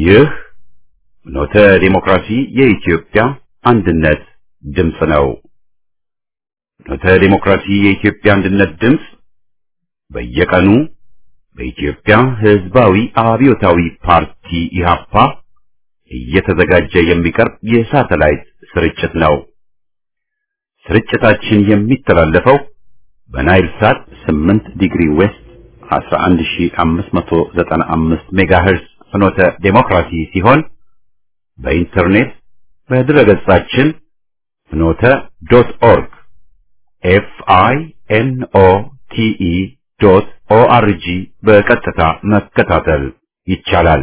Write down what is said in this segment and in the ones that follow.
ይህ ኖተ ዲሞክራሲ የኢትዮጵያ አንድነት ድምፅ ነው። ኖተ ዲሞክራሲ የኢትዮጵያ አንድነት ድምፅ በየቀኑ በኢትዮጵያ ሕዝባዊ አብዮታዊ ፓርቲ ኢህአፓ እየተዘጋጀ የሚቀርብ የሳተላይት ስርጭት ነው። ስርጭታችን የሚተላለፈው በናይል ሳት 8 ዲግሪ ዌስት 11595 ሜጋሄርዝ ፍኖተ ዴሞክራሲ ሲሆን በኢንተርኔት በድረገጻችን ፍኖተ ዶት ኦርግ ኤፍ አይ ኤን ኦ ቲ ኢ ዶት ኦ አር ጂ በቀጥታ መከታተል ይቻላል።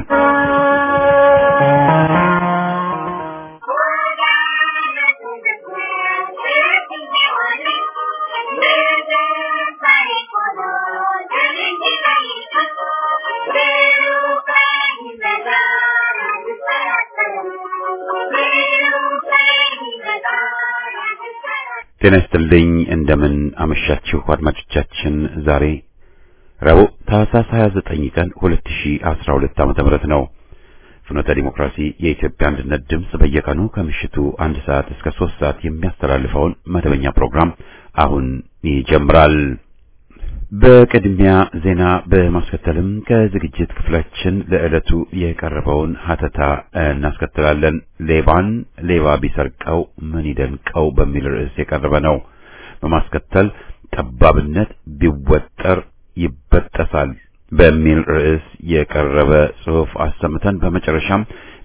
ጤና ይስጥልኝ። እንደምን አመሻችሁ አድማጮቻችን። ዛሬ ረቡዕ ታህሳስ 29 ቀን 2012 ዓመተ ምህረት ነው። ፍኖተ ዲሞክራሲ የኢትዮጵያ አንድነት ድምፅ በየቀኑ ከምሽቱ አንድ ሰዓት እስከ ሶስት ሰዓት የሚያስተላልፈውን መደበኛ ፕሮግራም አሁን ይጀምራል። በቅድሚያ ዜና በማስከተልም ከዝግጅት ክፍላችን ለዕለቱ የቀረበውን ሀተታ እናስከትላለን። ሌባን ሌባ ቢሰርቀው ምን ይደንቀው በሚል ርዕስ የቀረበ ነው። በማስከተል ጠባብነት ቢወጠር ይበጠሳል በሚል ርዕስ የቀረበ ጽሑፍ አሰምተን በመጨረሻም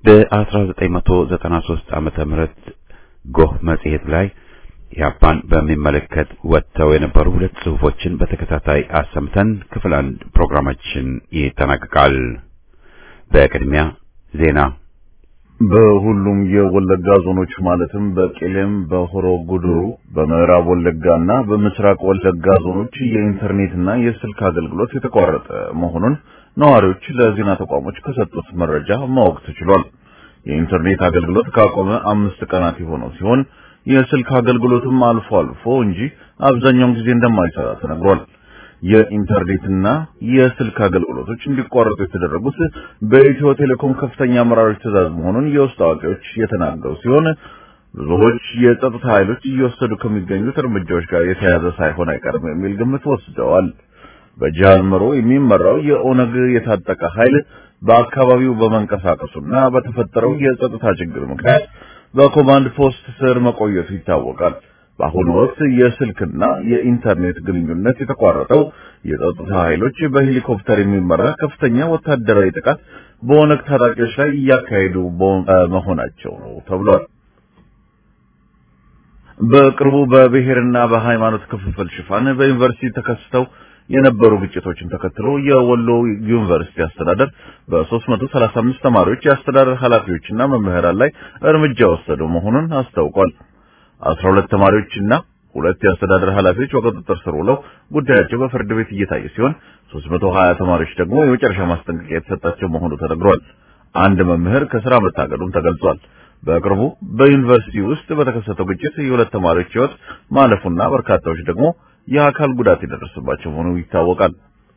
በ1993 ዓመተ ምህረት ጎህ መጽሔት ላይ ኢህአፓን በሚመለከት ወጥተው የነበሩ ሁለት ጽሑፎችን በተከታታይ አሰምተን ክፍል አንድ ፕሮግራማችን ይጠናቀቃል። በቅድሚያ ዜና። በሁሉም የወለጋ ዞኖች ማለትም በቄሌም፣ በሆሮ ጉድሩ፣ በምዕራብ ወለጋና በምስራቅ ወለጋ ዞኖች የኢንተርኔትና የስልክ አገልግሎት የተቋረጠ መሆኑን ነዋሪዎች ለዜና ተቋሞች ከሰጡት መረጃ ማወቅ ተችሏል። የኢንተርኔት አገልግሎት ካቆመ አምስት ቀናት የሆነው ሲሆን የስልክ አገልግሎትም አልፎ አልፎ እንጂ አብዛኛውን ጊዜ እንደማይሰራ ተነግሯል። የኢንተርኔትና የስልክ አገልግሎቶች እንዲቋረጡ የተደረጉት በኢትዮ ቴሌኮም ከፍተኛ አመራሮች ትዕዛዝ መሆኑን የውስጥ አዋቂዎች የተናገሩ ሲሆን ብዙዎች የጸጥታ ኃይሎች እየወሰዱ ከሚገኙት እርምጃዎች ጋር የተያያዘ ሳይሆን አይቀርም የሚል ግምት ወስደዋል። በጃልመሮ የሚመራው የኦነግ የታጠቀ ኃይል በአካባቢው በመንቀሳቀሱና በተፈጠረው የጸጥታ ችግር ምክንያት በኮማንድ ፖስት ስር መቆየቱ ይታወቃል። በአሁኑ ወቅት የስልክና የኢንተርኔት ግንኙነት የተቋረጠው የጸጥታ ኃይሎች በሄሊኮፕተር የሚመራ ከፍተኛ ወታደራዊ ጥቃት በኦነግ ታጣቂዎች ላይ እያካሄዱ መሆናቸው ነው ተብሏል። በቅርቡ በብሔርና በሃይማኖት ክፍፍል ሽፋን በዩኒቨርሲቲ ተከስተው የነበሩ ግጭቶችን ተከትሎ የወሎ ዩኒቨርሲቲ አስተዳደር በ335 ተማሪዎች የአስተዳደር ኃላፊዎችና መምህራን ላይ እርምጃ ወሰዱ መሆኑን አስታውቋል። 12 ተማሪዎችና ሁለት የአስተዳደር ኃላፊዎች በቁጥጥር ስር ውለው ጉዳያቸው በፍርድ ቤት እየታየ ሲሆን 320 ተማሪዎች ደግሞ የመጨረሻ ማስጠንቀቂያ የተሰጣቸው መሆኑ ተነግሯል። አንድ መምህር ከስራ መታገዱም ተገልጿል። በቅርቡ በዩኒቨርሲቲ ውስጥ በተከሰተው ግጭት የሁለት ተማሪዎች ሕይወት ማለፉና በርካታዎች ደግሞ የአካል ጉዳት የደረሰባቸው መሆኑ ይታወቃል።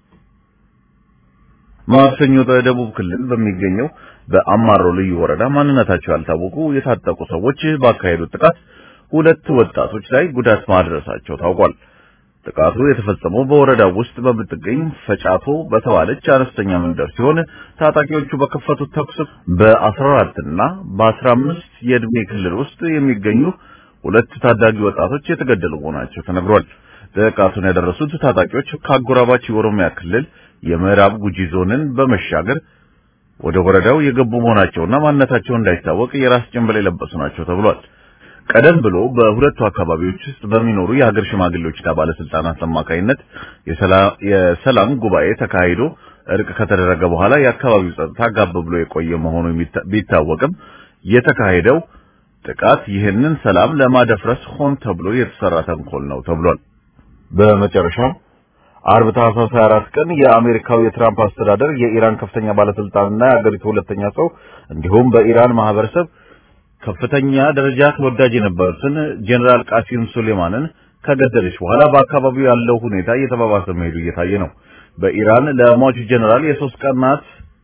ማክሰኞ በደቡብ ክልል በሚገኘው በአማሮ ልዩ ወረዳ ማንነታቸው ያልታወቁ የታጠቁ ሰዎች ባካሄዱት ጥቃት ሁለት ወጣቶች ላይ ጉዳት ማድረሳቸው ታውቋል። ጥቃቱ የተፈጸመው በወረዳው ውስጥ በምትገኝ ፈጫቶ በተባለች አነስተኛ መንደር ሲሆን ታጣቂዎቹ በከፈቱት ተኩስ በ14 እና በ15 የዕድሜ ክልል ውስጥ የሚገኙ ሁለት ታዳጊ ወጣቶች የተገደሉ መሆናቸው ተነግሯል። ጥቃቱን ያደረሱት ታጣቂዎች ከአጎራባች የኦሮሚያ ክልል የምዕራብ ጉጂ ዞንን በመሻገር ወደ ወረዳው የገቡ መሆናቸውና ማንነታቸው እንዳይታወቅ የራስ ጭንብል የለበሱ ናቸው ተብሏል። ቀደም ብሎ በሁለቱ አካባቢዎች ውስጥ በሚኖሩ የሀገር ሽማግሌዎችና ባለስልጣናት አማካይነት የሰላም ጉባኤ ተካሂዶ እርቅ ከተደረገ በኋላ የአካባቢው ጸጥታ ጋብ ብሎ የቆየ መሆኑ ቢታወቅም የተካሄደው ጥቃት ይህንን ሰላም ለማደፍረስ ሆን ተብሎ የተሰራ ተንኮል ነው ተብሏል። በመጨረሻም አርብ ታህሳስ 24 ቀን የአሜሪካው የትራምፕ አስተዳደር የኢራን ከፍተኛ ባለስልጣንና የአገሪቱ ሁለተኛ ሰው እንዲሁም በኢራን ማህበረሰብ ከፍተኛ ደረጃ ተወዳጅ የነበሩትን ጀነራል ቃሲም ሱሌማንን ከገደለች በኋላ በአካባቢው ያለው ሁኔታ እየተባባሰ መሄዱ እየታየ ነው። በኢራን ለሟቹ ጀነራል የሶስት ቀናት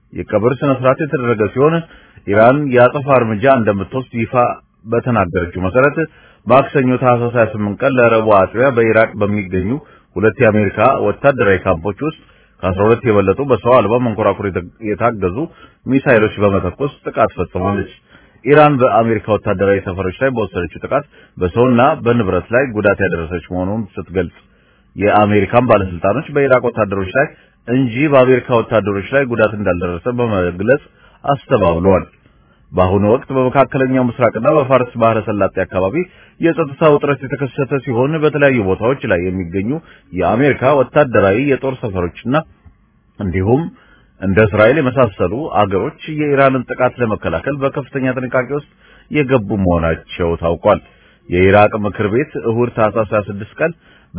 የቀብር ስነ ስርዓት የተደረገ ሲሆን ኢራን የአጸፋ እርምጃ እንደምትወስድ ይፋ በተናገረችው መሰረት ማክሰኞ ታህሳስ 28 ቀን ለረቡዕ አጥቢያ በኢራቅ በሚገኙ ሁለት የአሜሪካ ወታደራዊ ካምፖች ውስጥ ከ12 የበለጡ በሰው አልባ መንኮራኩር የታገዙ ሚሳይሎች በመተኮስ ጥቃት ፈጽማለች። ኢራን በአሜሪካ ወታደራዊ ሰፈሮች ላይ በወሰደችው ጥቃት በሰውና በንብረት ላይ ጉዳት ያደረሰች መሆኑን ስትገልጽ የአሜሪካን ባለስልጣኖች በኢራቅ ወታደሮች ላይ እንጂ በአሜሪካ ወታደሮች ላይ ጉዳት እንዳልደረሰ በመግለጽ አስተባብለዋል። በአሁኑ ወቅት በመካከለኛው ምስራቅና በፋርስ ባህረ ሰላጤ አካባቢ የጸጥታ ውጥረት የተከሰተ ሲሆን በተለያዩ ቦታዎች ላይ የሚገኙ የአሜሪካ ወታደራዊ የጦር ሰፈሮችና እንዲሁም እንደ እስራኤል የመሳሰሉ አገሮች የኢራንን ጥቃት ለመከላከል በከፍተኛ ጥንቃቄ ውስጥ የገቡ መሆናቸው ታውቋል። የኢራቅ ምክር ቤት እሁድ ታህሳስ 26 ቀን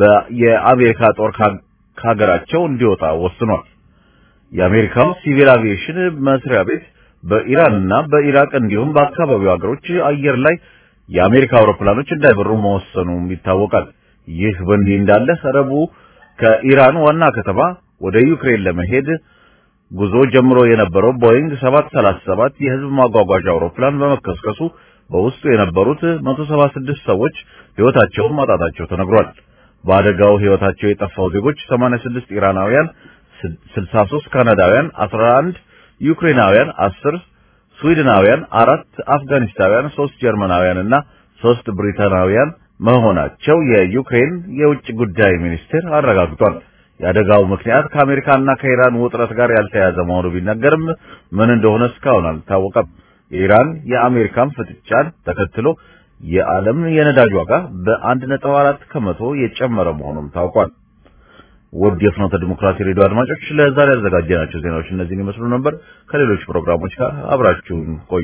የአሜሪካ ጦር ከሀገራቸው እንዲወጣ ወስኗል። የአሜሪካው ሲቪል አቪዬሽን መስሪያ ቤት በኢራንና በኢራቅ እንዲሁም በአካባቢው ሀገሮች አየር ላይ የአሜሪካ አውሮፕላኖች እንዳይበሩ መወሰኑም ይታወቃል። ይህ በእንዲህ እንዳለ ረቡዕ ከኢራን ዋና ከተማ ወደ ዩክሬን ለመሄድ ጉዞ ጀምሮ የነበረው ቦይንግ 737 የህዝብ ማጓጓዣ አውሮፕላን በመከስከሱ በውስጡ የነበሩት 176 ሰዎች ህይወታቸውን ማጣታቸው ተነግሯል። በአደጋው ህይወታቸው የጠፋው ዜጎች 86 ኢራናውያን፣ 63 ካናዳውያን፣ 11 ዩክሬናውያን፣ 10 ስዊድናውያን፣ አራት አፍጋኒስታውያን፣ ሶስት ጀርመናውያን እና ሶስት ብሪታናውያን መሆናቸው የዩክሬን የውጭ ጉዳይ ሚኒስቴር አረጋግጧል። የአደጋው ምክንያት ከአሜሪካና ከኢራን ውጥረት ጋር ያልተያዘ መሆኑ ቢነገርም ምን እንደሆነ እስካሁን አልታወቀም። የኢራን የአሜሪካን ፍጥጫን ተከትሎ የዓለም የነዳጅ ዋጋ በአንድ ነጥብ አራት ከመቶ የጨመረ መሆኑም ታውቋል። ውድ የፍኖተ ዲሞክራሲ ሬዲዮ አድማጮች ለዛሬ ያዘጋጀናቸው ዜናዎች እነዚህን ይመስሉ ነበር። ከሌሎች ፕሮግራሞች ጋር አብራችሁን ቆዩ።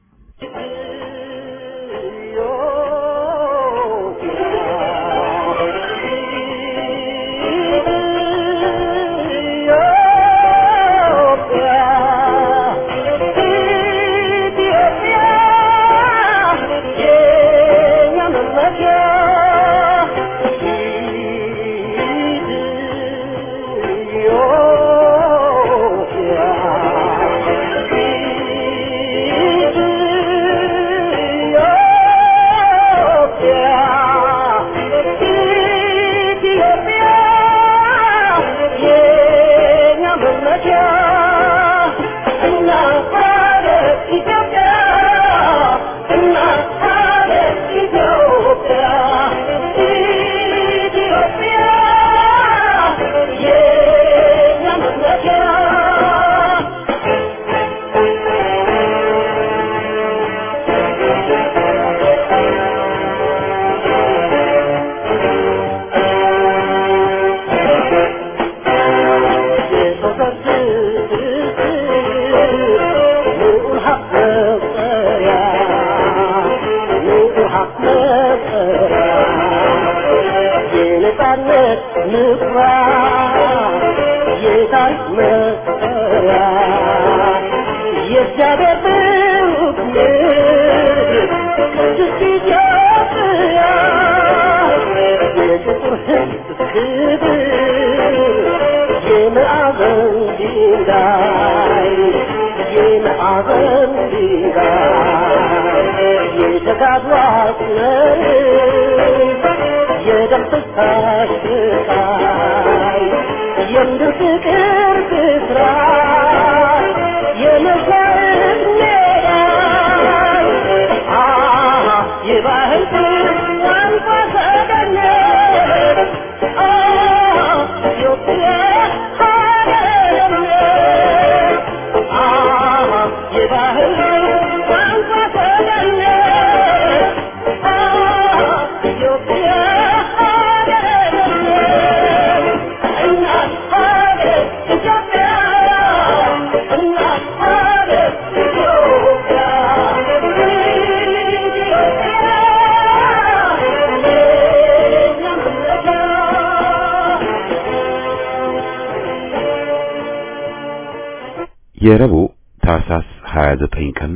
የረቡዕ ታህሳስ 29 ቀን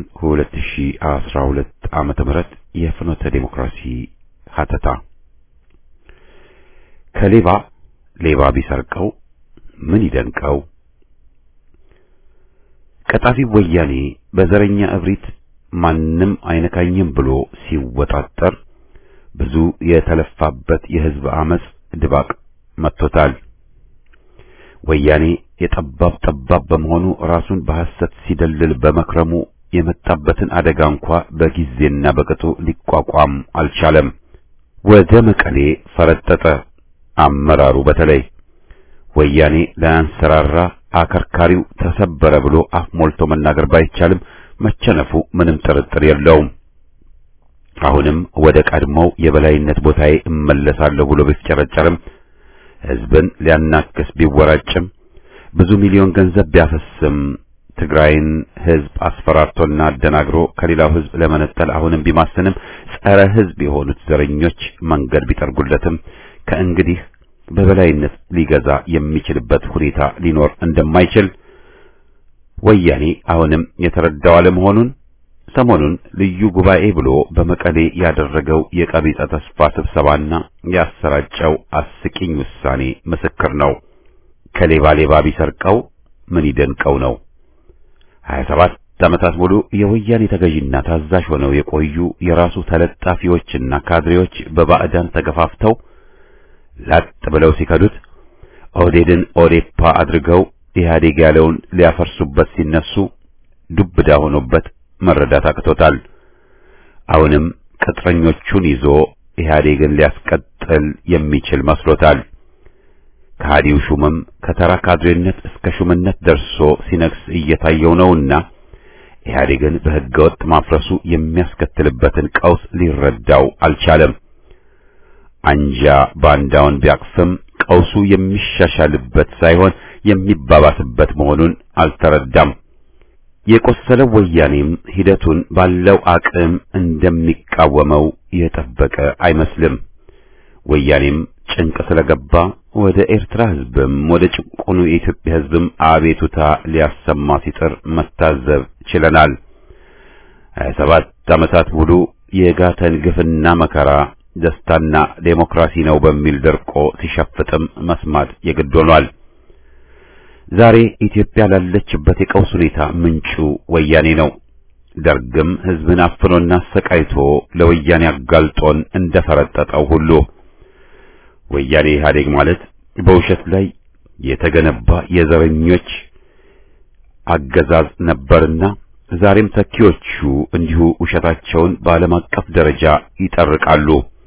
2012 ዓመተ ምህረት የፍኖተ ዴሞክራሲ ሀተታ ከሌባ ሌባ ቢሰርቀው ምን ይደንቀው? ቀጣፊ ወያኔ በዘረኛ እብሪት ማንም አይነካኝም ብሎ ሲወጣጠር ብዙ የተለፋበት የህዝብ አመጽ ድባቅ መጥቶታል። ወያኔ የጠባብ ጠባብ በመሆኑ ራሱን በሐሰት ሲደልል በመክረሙ የመጣበትን አደጋ እንኳ በጊዜና በቅጡ ሊቋቋም አልቻለም። ወደ መቀሌ ፈረጠጠ። አመራሩ በተለይ ወያኔ ለአንሰራራ አከርካሪው ተሰበረ ብሎ አፍ ሞልቶ መናገር ባይቻልም መቸነፉ ምንም ጥርጥር የለውም። አሁንም ወደ ቀድሞው የበላይነት ቦታዬ እመለሳለሁ ብሎ ቢፍጨረጨርም ህዝብን ሊያናክስ ቢወራጭም ብዙ ሚሊዮን ገንዘብ ቢያፈስም ትግራይን ህዝብ አስፈራርቶና አደናግሮ ከሌላው ህዝብ ለመነጠል አሁንም ቢማስንም ጸረ ህዝብ የሆኑት ዘረኞች መንገድ ቢጠርጉለትም ከእንግዲህ በበላይነት ሊገዛ የሚችልበት ሁኔታ ሊኖር እንደማይችል ወያኔ አሁንም የተረዳው አለመሆኑን ሰሞኑን ልዩ ጉባኤ ብሎ በመቀሌ ያደረገው የቀቢጸ ተስፋ ስብሰባና ያሰራጨው አስቂኝ ውሳኔ ምስክር ነው። ከሌባ ሌባ ቢሰርቀው ምን ይደንቀው ነው? 27 ዓመታት ሙሉ የወያኔ ተገዥና ታዛዥ ሆነው የቆዩ የራሱ ተለጣፊዎችና ካድሬዎች በባዕዳን ተገፋፍተው ላጥ ብለው ሲከዱት ኦህዴድን ኦዴፓ አድርገው ኢህአዴግ ያለውን ሊያፈርሱበት ሲነሱ ዱብዳ ሆኖበት መረዳት አቅቶታል። አሁንም ቅጥረኞቹን ይዞ ኢህአዴግን ሊያስቀጥል የሚችል መስሎታል። ከሃዲው ሹምም ከተራ ካድሬነት እስከ ሹምነት ደርሶ ሲነግስ እየታየው ነውና ኢህአዴግን በሕገ ወጥ ማፍረሱ የሚያስከትልበትን ቀውስ ሊረዳው አልቻለም። አንጃ ባንዳውን ቢያቅፍም ቀውሱ የሚሻሻልበት ሳይሆን የሚባባስበት መሆኑን አልተረዳም። የቆሰለው ወያኔም ሂደቱን ባለው አቅም እንደሚቃወመው የጠበቀ አይመስልም። ወያኔም ጭንቅ ስለገባ ወደ ኤርትራ ሕዝብም ወደ ጭቁኑ የኢትዮጵያ ሕዝብም አቤቱታ ሊያሰማ ሲጥር መታዘብ ችለናል። ሀያ ሰባት ዓመታት ሙሉ የጋተን ግፍና መከራ ደስታና ዴሞክራሲ ነው በሚል ደርቆ ሲሸፍጥም መስማት የግድ ሆኗል። ዛሬ ኢትዮጵያ ላለችበት የቀውስ ሁኔታ ምንጩ ወያኔ ነው። ደርግም ሕዝብን አፍኖና አሰቃይቶ ለወያኔ አጋልጦን እንደፈረጠጠው ሁሉ ወያኔ ኢህአዴግ ማለት በውሸት ላይ የተገነባ የዘረኞች አገዛዝ ነበርና ዛሬም ተኪዎቹ እንዲሁ ውሸታቸውን በዓለም አቀፍ ደረጃ ይጠርቃሉ።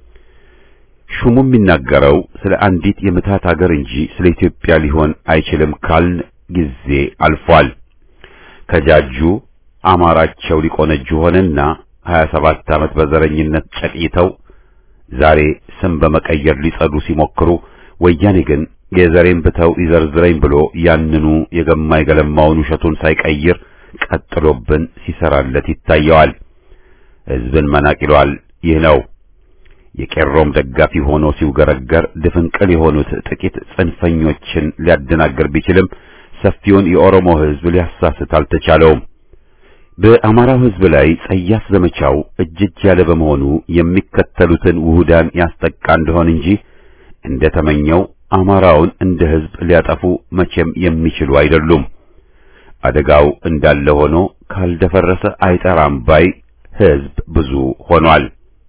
ሹሙ የሚናገረው ስለ አንዲት የምታት ሀገር እንጂ ስለ ኢትዮጵያ ሊሆን አይችልም ካልን ጊዜ አልፏል። ከጃጁ አማራቸው ሊቆነጁ ሆነና 27 ዓመት በዘረኝነት ጨቅይተው ዛሬ ስም በመቀየር ሊጸዱ ሲሞክሩ ወያኔ ግን የዘሬን ብተው ይዘርዝረኝ ብሎ ያንኑ የገማ የገለማውን ውሸቱን ሳይቀይር ቀጥሎብን ሲሰራለት ይታየዋል። ሕዝብን መናቅ ይለዋል። ይህ ነው የቄሮም ደጋፊ ሆኖ ሲውገረገር ድፍንቅል የሆኑት ጥቂት ጽንፈኞችን ሊያደናግር ቢችልም ሰፊውን የኦሮሞ ሕዝብ ሊያሳስት አልተቻለውም። በአማራው ሕዝብ ላይ ጸያፍ ዘመቻው እጅጅ ያለ በመሆኑ የሚከተሉትን ውሁዳን ያስጠቃ እንደሆን እንጂ እንደተመኘው አማራውን እንደ ሕዝብ ሊያጠፉ መቼም የሚችሉ አይደሉም። አደጋው እንዳለ ሆኖ ካልደፈረሰ አይጠራም ባይ ሕዝብ ብዙ ሆኗል።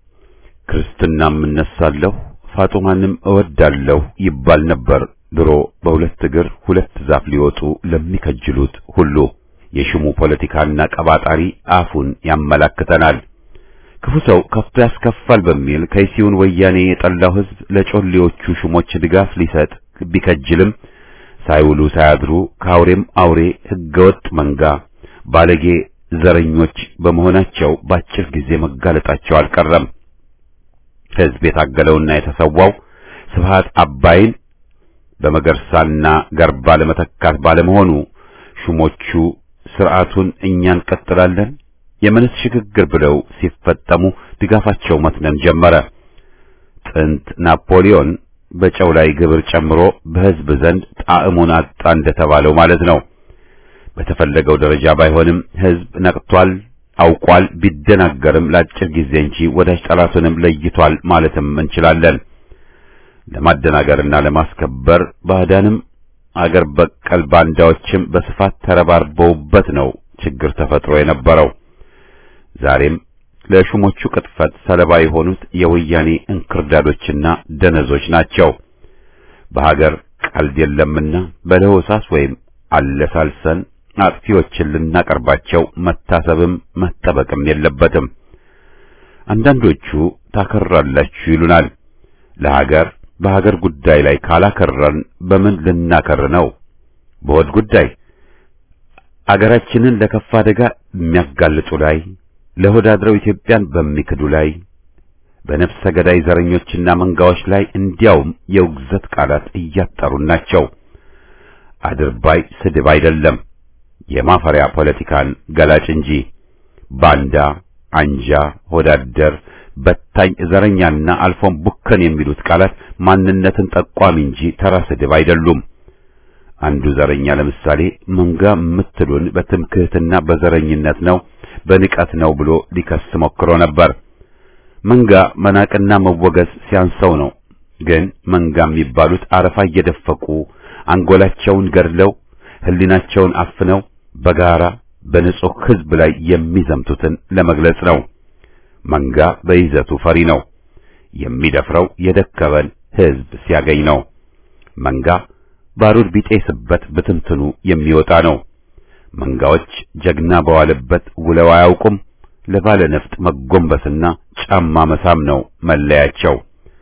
ክርስትናም እነሳለሁ ፋጡማንም እወዳለሁ ይባል ነበር ድሮ በሁለት እግር ሁለት ዛፍ ሊወጡ ለሚከጅሉት ሁሉ። የሽሙ ፖለቲካና ቀባጣሪ አፉን ያመላክተናል። ክፉ ሰው ከፍቶ ያስከፋል በሚል ከይሲውን ወያኔ የጠላው ሕዝብ ለጮሌዎቹ ሹሞች ድጋፍ ሊሰጥ ቢከጅልም ሳይውሉ ሳያድሩ ከአውሬም አውሬ ሕገወጥ መንጋ ባለጌ ዘረኞች በመሆናቸው በአጭር ጊዜ መጋለጣቸው አልቀረም። ሕዝብ የታገለውና የተሰዋው ስብሃት አባይን በመገርሳና ገርባ ለመተካት ባለመሆኑ ሹሞቹ ስርዓቱን እኛ እንቀጥላለን የመንስ ሽግግር ብለው ሲፈጠሙ ድጋፋቸው መትነን ጀመረ። ጥንት ናፖሊዮን በጨው ላይ ግብር ጨምሮ በሕዝብ ዘንድ ጣዕሙን አጣ እንደተባለው ማለት ነው። በተፈለገው ደረጃ ባይሆንም ሕዝብ ነቅቷል፣ አውቋል። ቢደናገርም ለአጭር ጊዜ እንጂ ወዳጅ ጠላቱንም ለይቷል ማለትም እንችላለን። ለማደናገርና ለማስከበር ባዕዳንም አገር በቀል ባንዳዎችም በስፋት ተረባርበውበት ነው ችግር ተፈጥሮ የነበረው። ዛሬም ለሹሞቹ ቅጥፈት ሰለባ የሆኑት የወያኔ እንክርዳዶችና ደነዞች ናቸው። በሀገር ቀልድ የለምና በለሆሳስ ወይም አለሳልሰን አጥፊዎችን ልናቀርባቸው መታሰብም መጠበቅም የለበትም። አንዳንዶቹ ታከራላችሁ ይሉናል። ለሀገር በሀገር ጉዳይ ላይ ካላከረን በምን ልናከር ነው? በወድ ጉዳይ አገራችንን ለከፋ አደጋ የሚያጋልጡ ላይ ለሆድ አድረው ኢትዮጵያን በሚክዱ ላይ በነፍሰ ገዳይ ዘረኞችና መንጋዎች ላይ እንዲያውም የውግዘት ቃላት እያጠሩን ናቸው። አድርባይ ስድብ አይደለም፣ የማፈሪያ ፖለቲካን ገላጭ እንጂ ባንዳ፣ አንጃ፣ ሆዳደር፣ በታኝ፣ ዘረኛና አልፎም ቡከን የሚሉት ቃላት ማንነትን ጠቋሚ እንጂ ተራ ስድብ አይደሉም። አንዱ ዘረኛ ለምሳሌ መንጋ የምትሉን በትምክህትና በዘረኝነት ነው በንቀት ነው ብሎ ሊከስ ሞክሮ ነበር። መንጋ መናቅና መወገዝ ሲያንሰው ነው። ግን መንጋ የሚባሉት አረፋ እየደፈቁ አንጎላቸውን ገድለው ሕሊናቸውን አፍነው በጋራ በንጹህ ሕዝብ ላይ የሚዘምቱትን ለመግለጽ ነው። መንጋ በይዘቱ ፈሪ ነው። የሚደፍረው የደከመን ሕዝብ ሲያገኝ ነው። መንጋ ባሩድ ቢጤስበት ብትንትኑ የሚወጣ ነው። መንጋዎች ጀግና በዋለበት ውለው አያውቁም። ለባለ ነፍጥ መጎንበስና ጫማ መሳም ነው መለያቸው።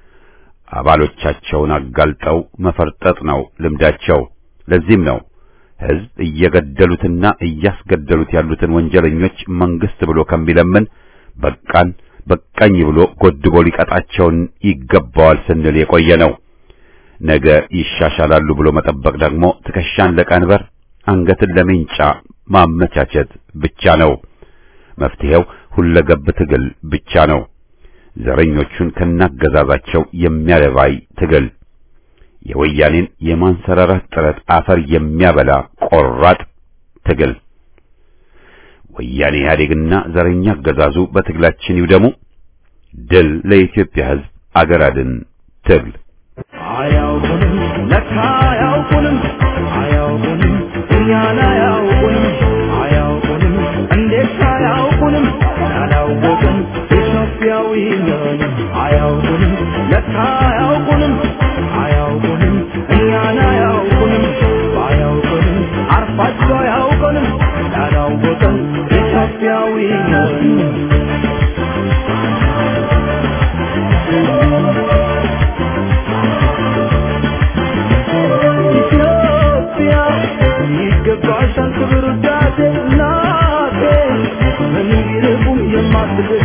አባሎቻቸውን አጋልጠው መፈርጠጥ ነው ልምዳቸው። ለዚህም ነው ሕዝብ እየገደሉትና እያስገደሉት ያሉትን ወንጀለኞች መንግስት ብሎ ከሚለምን በቃን በቃኝ ብሎ ጎድቦ ሊቀጣቸውን ይገባዋል ስንል የቆየ ነው። ነገ ይሻሻላሉ ብሎ መጠበቅ ደግሞ ትከሻን ለቀንበር አንገትን ለሜንጫ ማመቻቸት ብቻ ነው። መፍትሄው ሁለገብ ትግል ብቻ ነው። ዘረኞቹን ከናገዛዛቸው የሚያለባይ ትግል፣ የወያኔን የማንሰራራት ጥረት አፈር የሚያበላ ቆራጥ ትግል። ወያኔ ኢህአዴግና ዘረኛ አገዛዙ በትግላችን ይውደሙ። ድል ለኢትዮጵያ ሕዝብ፣ አገር አድን ትግል። አያውቁንም ለካ አያውቁንም አያውቁንም እኛን አያውቁንም አያውቁንም እንዴት አያውቁንም ያላወቅን ኢትዮጵያዊ ነን አያውቁንም ለካ አያውቁንም አያውቁንም እኛን አያውቁንም ባያውቁንም አርፋቸው አያውቁንም ያላወቅን ኢትዮጵያዊ ነን ኢትዮጵያ ይገባሻል ክብር ውዳሴ እናቴ ምንም ቢርቁም የማትገሽ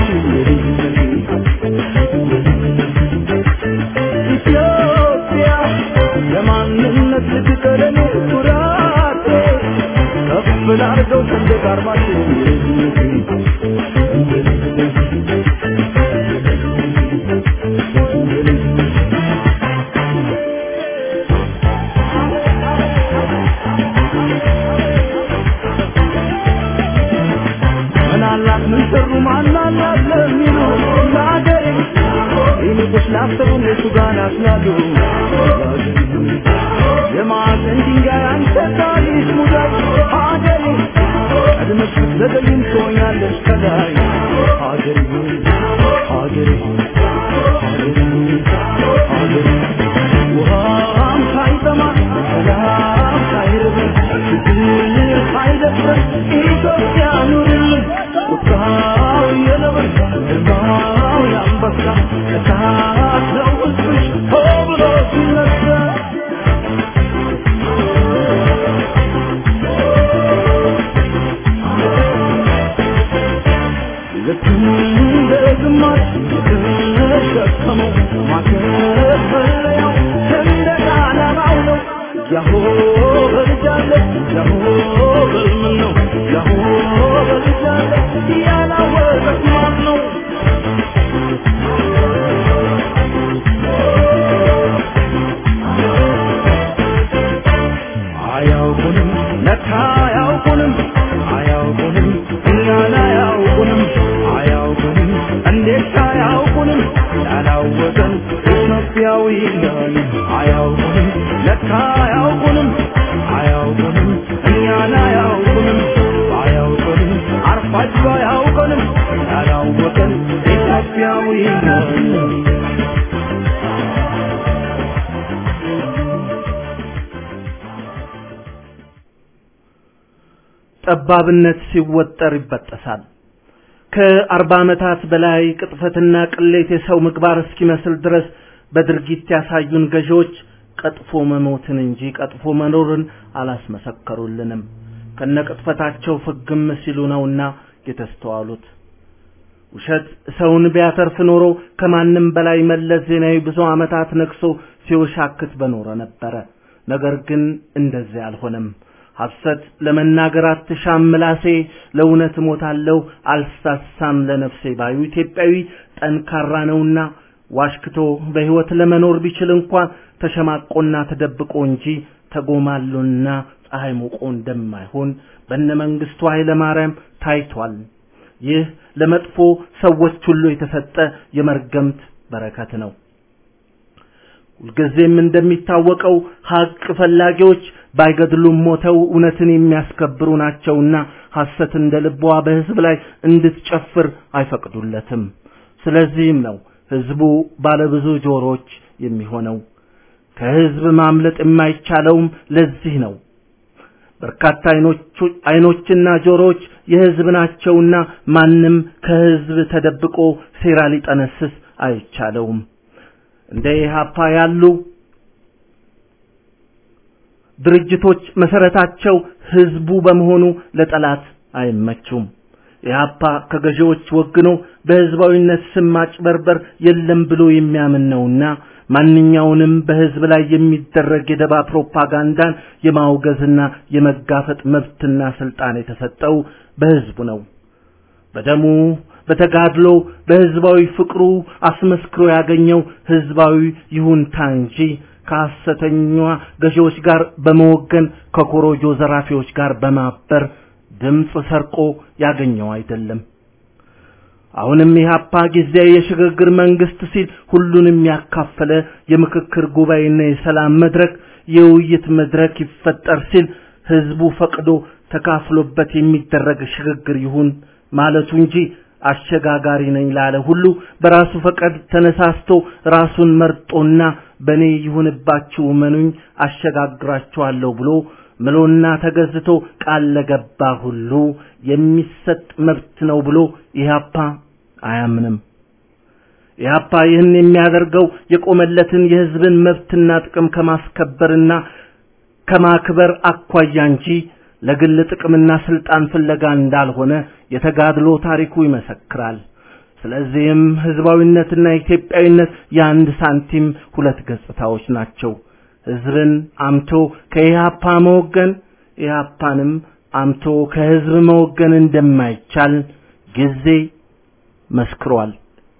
ኢትዮጵያ የማንነት ልትቀለኔ ኩራቴ ከፍ ላርገው ሰንደቅ ዓርማችን ምናላት ምን ሰሩ ማናላት ለሚሉ ለአገሬ ይልቁስ ላሰቡ እነሱ ጋር ያስላሉ የማዕዘን ድንጋይ አንተ ታሪክ ሙዳይ አገሬ ቀድመሽ ብትዘገይም ትሆኛለሽ ከላይ አገሬ ሆይ አገሬ ሆይ አገሬ ሆይ አገሬ ውሃም ሳይጠማ ሰላም ሳይርበን ችግር ሳይደፍረን ኢትዮጵያ ኑርልን ቁጣው የነብር ግርማው የአንበሳ እሳት ነው ሕዝብሽ ሆ ብሎ ሲነሳ ልክ እንደ ግማሽ የተሸከመው ማከፈለያው ሰንደቅ ዓላማው ነው። ያሆ በልጃለሁ ያሆ በልምን ነው ያሆ ይሆን ጠባብነት ሲወጠር ይበጠሳል። ከአርባ ዓመታት በላይ ቅጥፈትና ቅሌት የሰው ምግባር እስኪመስል ድረስ በድርጊት ያሳዩን ገዢዎች ቀጥፎ መሞትን እንጂ ቀጥፎ መኖርን አላስመሰከሩልንም። ከነቅጥፈታቸው ፍግም ሲሉ ነውና የተስተዋሉት። ውሸት ሰውን ቢያተርፍ ኖሮ ከማንም በላይ መለስ ዜናዊ ብዙ ዓመታት ነግሶ ሲወሻክት በኖረ ነበረ። ነገር ግን እንደዚህ አልሆነም። ሐሰት ለመናገር አትሻም ምላሴ፣ ለእውነት እሞታለሁ አልሳሳም ለነፍሴ ባዩ ኢትዮጵያዊ ጠንካራ ነውና ዋሽክቶ በሕይወት ለመኖር ቢችል እንኳን ተሸማቆና ተደብቆ እንጂ ተጎማሎና ፀሐይ ሞቆ እንደማይሆን በነ መንግስቱ ኃይለ ማርያም ታይቷል። ይህ ለመጥፎ ሰዎች ሁሉ የተሰጠ የመርገምት በረከት ነው። ሁልጊዜም እንደሚታወቀው ሀቅ ፈላጊዎች ባይገድሉም ሞተው እውነትን የሚያስከብሩ ናቸውና ሐሰት እንደ ልቧ በሕዝብ ላይ እንድትጨፍር አይፈቅዱለትም። ስለዚህም ነው ሕዝቡ ባለብዙ ጆሮች የሚሆነው። ከሕዝብ ማምለጥ የማይቻለውም ለዚህ ነው። በርካታ አይኖችና ጆሮዎች የሕዝብ ናቸውና ማንም ከሕዝብ ተደብቆ ሴራ ሊጠነስስ አይቻለውም። እንደ ኢህአፓ ያሉ ድርጅቶች መሰረታቸው ህዝቡ በመሆኑ ለጠላት አይመቹም። ኢህአፓ ከገዢዎች ወግኖ በህዝባዊነት ስም ማጭበርበር የለም ብሎ የሚያምን ነውና ማንኛውንም በህዝብ ላይ የሚደረግ የደባ ፕሮፓጋንዳን የማውገዝና የመጋፈጥ መብትና ስልጣን የተሰጠው በህዝቡ ነው። በደሙ በተጋድሎ በህዝባዊ ፍቅሩ አስመስክሮ ያገኘው ህዝባዊ ይሁንታ እንጂ ከሐሰተኛ ገዢዎች ጋር በመወገን ከኮሮጆ ዘራፊዎች ጋር በማበር ድምፅ ሰርቆ ያገኘው አይደለም። አሁንም ኢህአፓ ጊዜያዊ የሽግግር መንግስት ሲል ሁሉንም ያካፈለ የምክክር ጉባኤና የሰላም መድረክ የውይይት መድረክ ይፈጠር ሲል ህዝቡ ፈቅዶ ተካፍሎበት የሚደረግ ሽግግር ይሁን ማለቱ እንጂ አሸጋጋሪ ነኝ ላለ ሁሉ በራሱ ፈቃድ ተነሳስቶ ራሱን መርጦና በኔ ይሁንባችሁ መኑኝ አሸጋግራችኋለሁ ብሎ ምሎና ተገዝቶ ቃል ለገባ ሁሉ የሚሰጥ መብት ነው ብሎ ኢህአፓ አያምንም። ኢህአፓ ይህን የሚያደርገው የቆመለትን የህዝብን መብትና ጥቅም ከማስከበርና ከማክበር አኳያ እንጂ ለግል ጥቅምና ስልጣን ፍለጋ እንዳልሆነ የተጋድሎ ታሪኩ ይመሰክራል። ስለዚህም ህዝባዊነትና ኢትዮጵያዊነት የአንድ ሳንቲም ሁለት ገጽታዎች ናቸው። ህዝብን አምቶ ከኢህአፓ መወገን፣ ኢህአፓንም አምቶ ከህዝብ መወገን እንደማይቻል ጊዜ መስክሯል።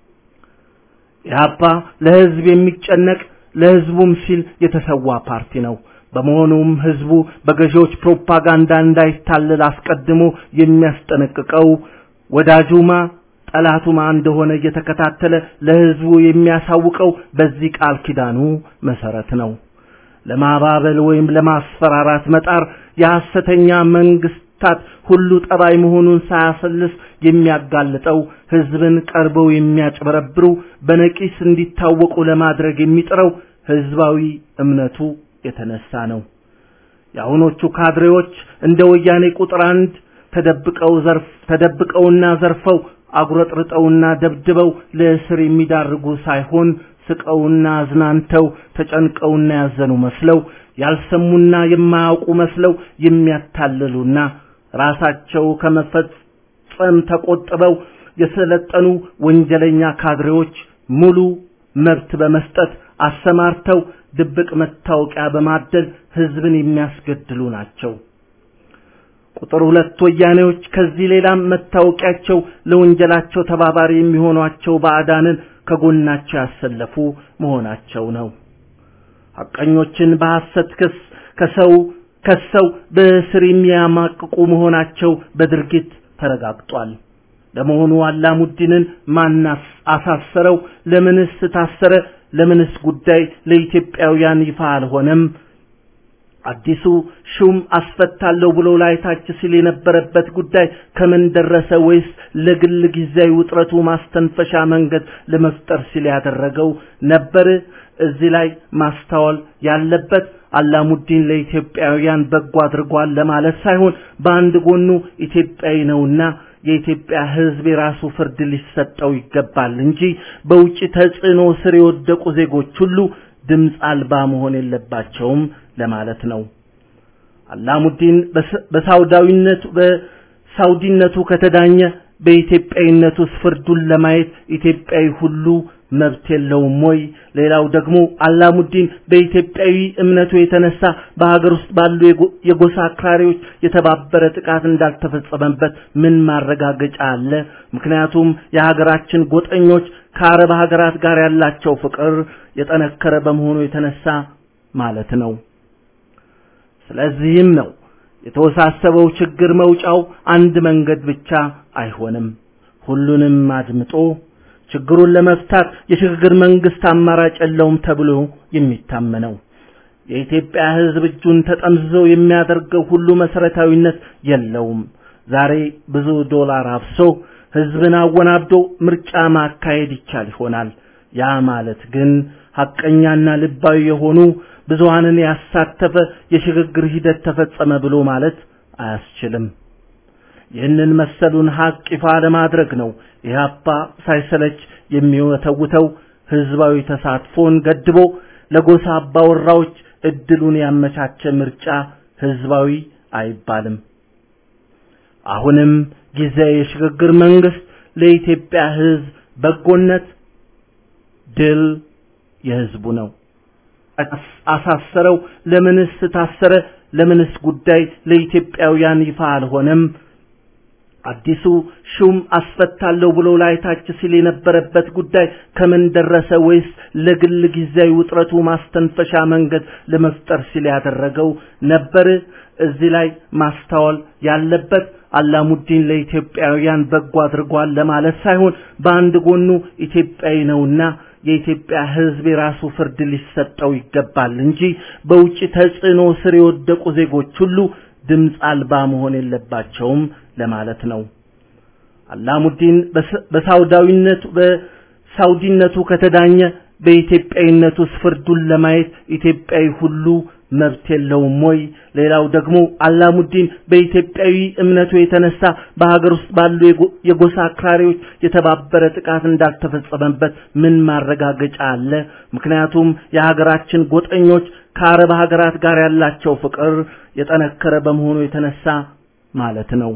ኢህአፓ ለህዝብ የሚጨነቅ ለህዝቡም ሲል የተሰዋ ፓርቲ ነው። በመሆኑም ህዝቡ በገዢዎች ፕሮፓጋንዳ እንዳይታለል አስቀድሞ የሚያስጠነቅቀው ወዳጁማ ጠላቱማ እንደሆነ እየተከታተለ ለህዝቡ የሚያሳውቀው በዚህ ቃል ኪዳኑ መሰረት ነው። ለማባበል ወይም ለማስፈራራት መጣር የሐሰተኛ መንግስታት ሁሉ ጠባይ መሆኑን ሳያሰልስ የሚያጋልጠው ህዝብን ቀርበው የሚያጭበረብሩ በነቂስ እንዲታወቁ ለማድረግ የሚጥረው ህዝባዊ እምነቱ የተነሳ ነው። የአሁኖቹ ካድሬዎች እንደ ወያኔ ቁጥር አንድ ተደብቀው ዘርፍ ተደብቀውና ዘርፈው አጉረጥርጠውና ደብድበው ለእስር የሚዳርጉ ሳይሆን ስቀውና አዝናንተው ተጨንቀውና ያዘኑ መስለው ያልሰሙና የማያውቁ መስለው የሚያታልሉና ራሳቸው ከመፈጸም ተቆጥበው የሰለጠኑ ወንጀለኛ ካድሬዎች ሙሉ መብት በመስጠት አሰማርተው ድብቅ መታወቂያ በማደል ህዝብን የሚያስገድሉ ናቸው። ቁጥር ሁለት ወያኔዎች ከዚህ ሌላም መታወቂያቸው ለወንጀላቸው ተባባሪ የሚሆኗቸው ባዕዳንን ከጎናቸው ያሰለፉ መሆናቸው ነው። ሐቀኞችን በሐሰት ክስ ከሰው ከሰው በእስር የሚያማቅቁ መሆናቸው በድርጊት ተረጋግጧል። ለመሆኑ አላሙዲንን ማን አሳሰረው? ለምንስ ታሰረ? ለምንስ ጉዳይ ለኢትዮጵያውያን ይፋ አልሆነም? አዲሱ ሹም አስፈታለሁ ብሎ ላይታች ሲል የነበረበት ጉዳይ ከምን ደረሰ? ወይስ ለግል ጊዜያዊ ውጥረቱ ማስተንፈሻ መንገድ ለመፍጠር ሲል ያደረገው ነበር? እዚህ ላይ ማስተዋል ያለበት አላሙዲን ለኢትዮጵያውያን በጎ አድርጓል ለማለት ሳይሆን በአንድ ጎኑ ኢትዮጵያዊ ነውና የኢትዮጵያ ሕዝብ የራሱ ፍርድ ሊሰጠው ይገባል እንጂ በውጭ ተጽዕኖ ስር የወደቁ ዜጎች ሁሉ ድምፅ አልባ መሆን የለባቸውም ለማለት ነው። አላሙዲን በሳውዳዊነቱ በሳውዲነቱ ከተዳኘ በኢትዮጵያዊነቱ ፍርዱን ለማየት ኢትዮጵያዊ ሁሉ መብት የለውም ወይ? ሌላው ደግሞ አላሙዲን በኢትዮጵያዊ እምነቱ የተነሳ በሀገር ውስጥ ባሉ የጎሳ አክራሪዎች የተባበረ ጥቃት እንዳልተፈጸመበት ምን ማረጋገጫ አለ? ምክንያቱም የሀገራችን ጎጠኞች ከአረብ ሀገራት ጋር ያላቸው ፍቅር የጠነከረ በመሆኑ የተነሳ ማለት ነው። ስለዚህም ነው የተወሳሰበው ችግር መውጫው አንድ መንገድ ብቻ አይሆንም። ሁሉንም አድምጦ ችግሩን ለመፍታት የሽግግር መንግስት አማራጭ የለውም ተብሎ የሚታመነው የኢትዮጵያ ሕዝብ እጁን ተጠምዝዞ የሚያደርገው ሁሉ መሰረታዊነት የለውም። ዛሬ ብዙ ዶላር አፍሶ ሕዝብን አወናብዶ ምርጫ ማካሄድ ይቻል ይሆናል። ያ ማለት ግን ሐቀኛና ልባዊ የሆኑ ብዙሃንን ያሳተፈ የሽግግር ሂደት ተፈጸመ ብሎ ማለት አያስችልም። ይህንን መሰሉን ሀቅ ይፋ ለማድረግ ነው ኢህአፓ ሳይሰለች የሚወተውተው ህዝባዊ ተሳትፎን ገድቦ ለጎሳ አባወራዎች እድሉን ያመቻቸ ምርጫ ህዝባዊ አይባልም። አሁንም ጊዜ የሽግግር መንግስት ለኢትዮጵያ ህዝብ በጎነት ድል የህዝቡ ነው። አሳሰረው? ለምንስ ታሰረ? ለምንስ ጉዳይ ለኢትዮጵያውያን ይፋ አልሆነም? አዲሱ ሹም አስፈታለሁ ብሎ ላይታች ሲል የነበረበት ጉዳይ ከምን ደረሰ? ወይስ ለግል ጊዜያዊ ውጥረቱ ማስተንፈሻ መንገድ ለመፍጠር ሲል ያደረገው ነበር? እዚህ ላይ ማስተዋል ያለበት አላሙዲን ለኢትዮጵያውያን በጎ አድርጓል ለማለት ሳይሆን በአንድ ጎኑ ኢትዮጵያዊ ነውና የኢትዮጵያ ሕዝብ የራሱ ፍርድ ሊሰጠው ይገባል እንጂ በውጭ ተጽዕኖ ስር የወደቁ ዜጎች ሁሉ ድምፅ አልባ መሆን የለባቸውም ለማለት ነው። አላሙዲን በሳውዳዊነቱ በሳውዲነቱ ከተዳኘ በኢትዮጵያዊነቱ ፍርዱን ለማየት ኢትዮጵያዊ ሁሉ መብት የለውም ወይ? ሌላው ደግሞ አላሙዲን በኢትዮጵያዊ እምነቱ የተነሳ በሀገር ውስጥ ባሉ የጎሳ አክራሪዎች የተባበረ ጥቃት እንዳልተፈጸመበት ምን ማረጋገጫ አለ? ምክንያቱም የሀገራችን ጎጠኞች ከአረብ ሀገራት ጋር ያላቸው ፍቅር የጠነከረ በመሆኑ የተነሳ ማለት ነው።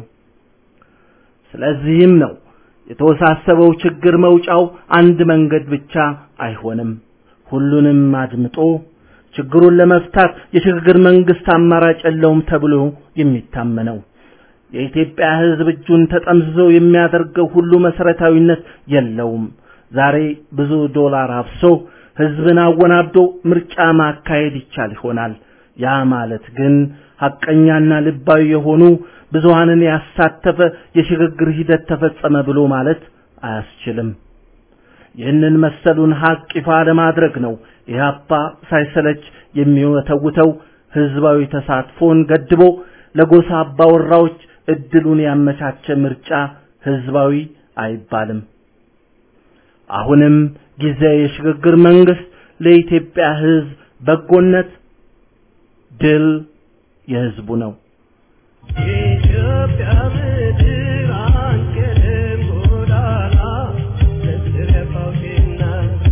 ስለዚህም ነው የተወሳሰበው ችግር መውጫው አንድ መንገድ ብቻ አይሆንም። ሁሉንም አድምጦ ችግሩን ለመፍታት የሽግግር መንግስት አማራጭ የለውም ተብሎ የሚታመነው የኢትዮጵያ ሕዝብ እጁን ተጠምዝዞ የሚያደርገው ሁሉ መሰረታዊነት የለውም። ዛሬ ብዙ ዶላር አፍሶ ሕዝብን አወናብዶ ምርጫ ማካሄድ ይቻል ይሆናል። ያ ማለት ግን ሐቀኛና ልባዊ የሆኑ ብዙሃንን ያሳተፈ የሽግግር ሂደት ተፈጸመ ብሎ ማለት አያስችልም። ይህንን መሰሉን ሀቅ ይፋ ለማድረግ ነው ኢህአፓ ሳይሰለች የሚወተውተው ህዝባዊ ተሳትፎን ገድቦ ለጎሳ አባወራዎች እድሉን ያመቻቸ ምርጫ ህዝባዊ አይባልም። አሁንም ጊዜ የሽግግር መንግስት ለኢትዮጵያ ህዝብ በጎነት ድል የህዝቡ ነው። የኢትዮጵያ ምድር አንቀልም ጎዳና ለትረፋውቴና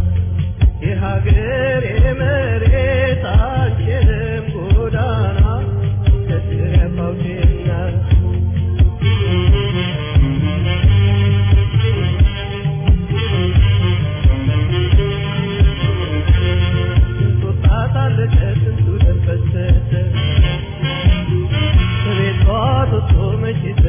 የሀገር የመሬት አንቀልም ጎዳና ለትረፋውቴና ስንቱ ጣት አለቀ ስንቱ ደም ፈሰሰ ከቤቷ ወጥቶ መቼ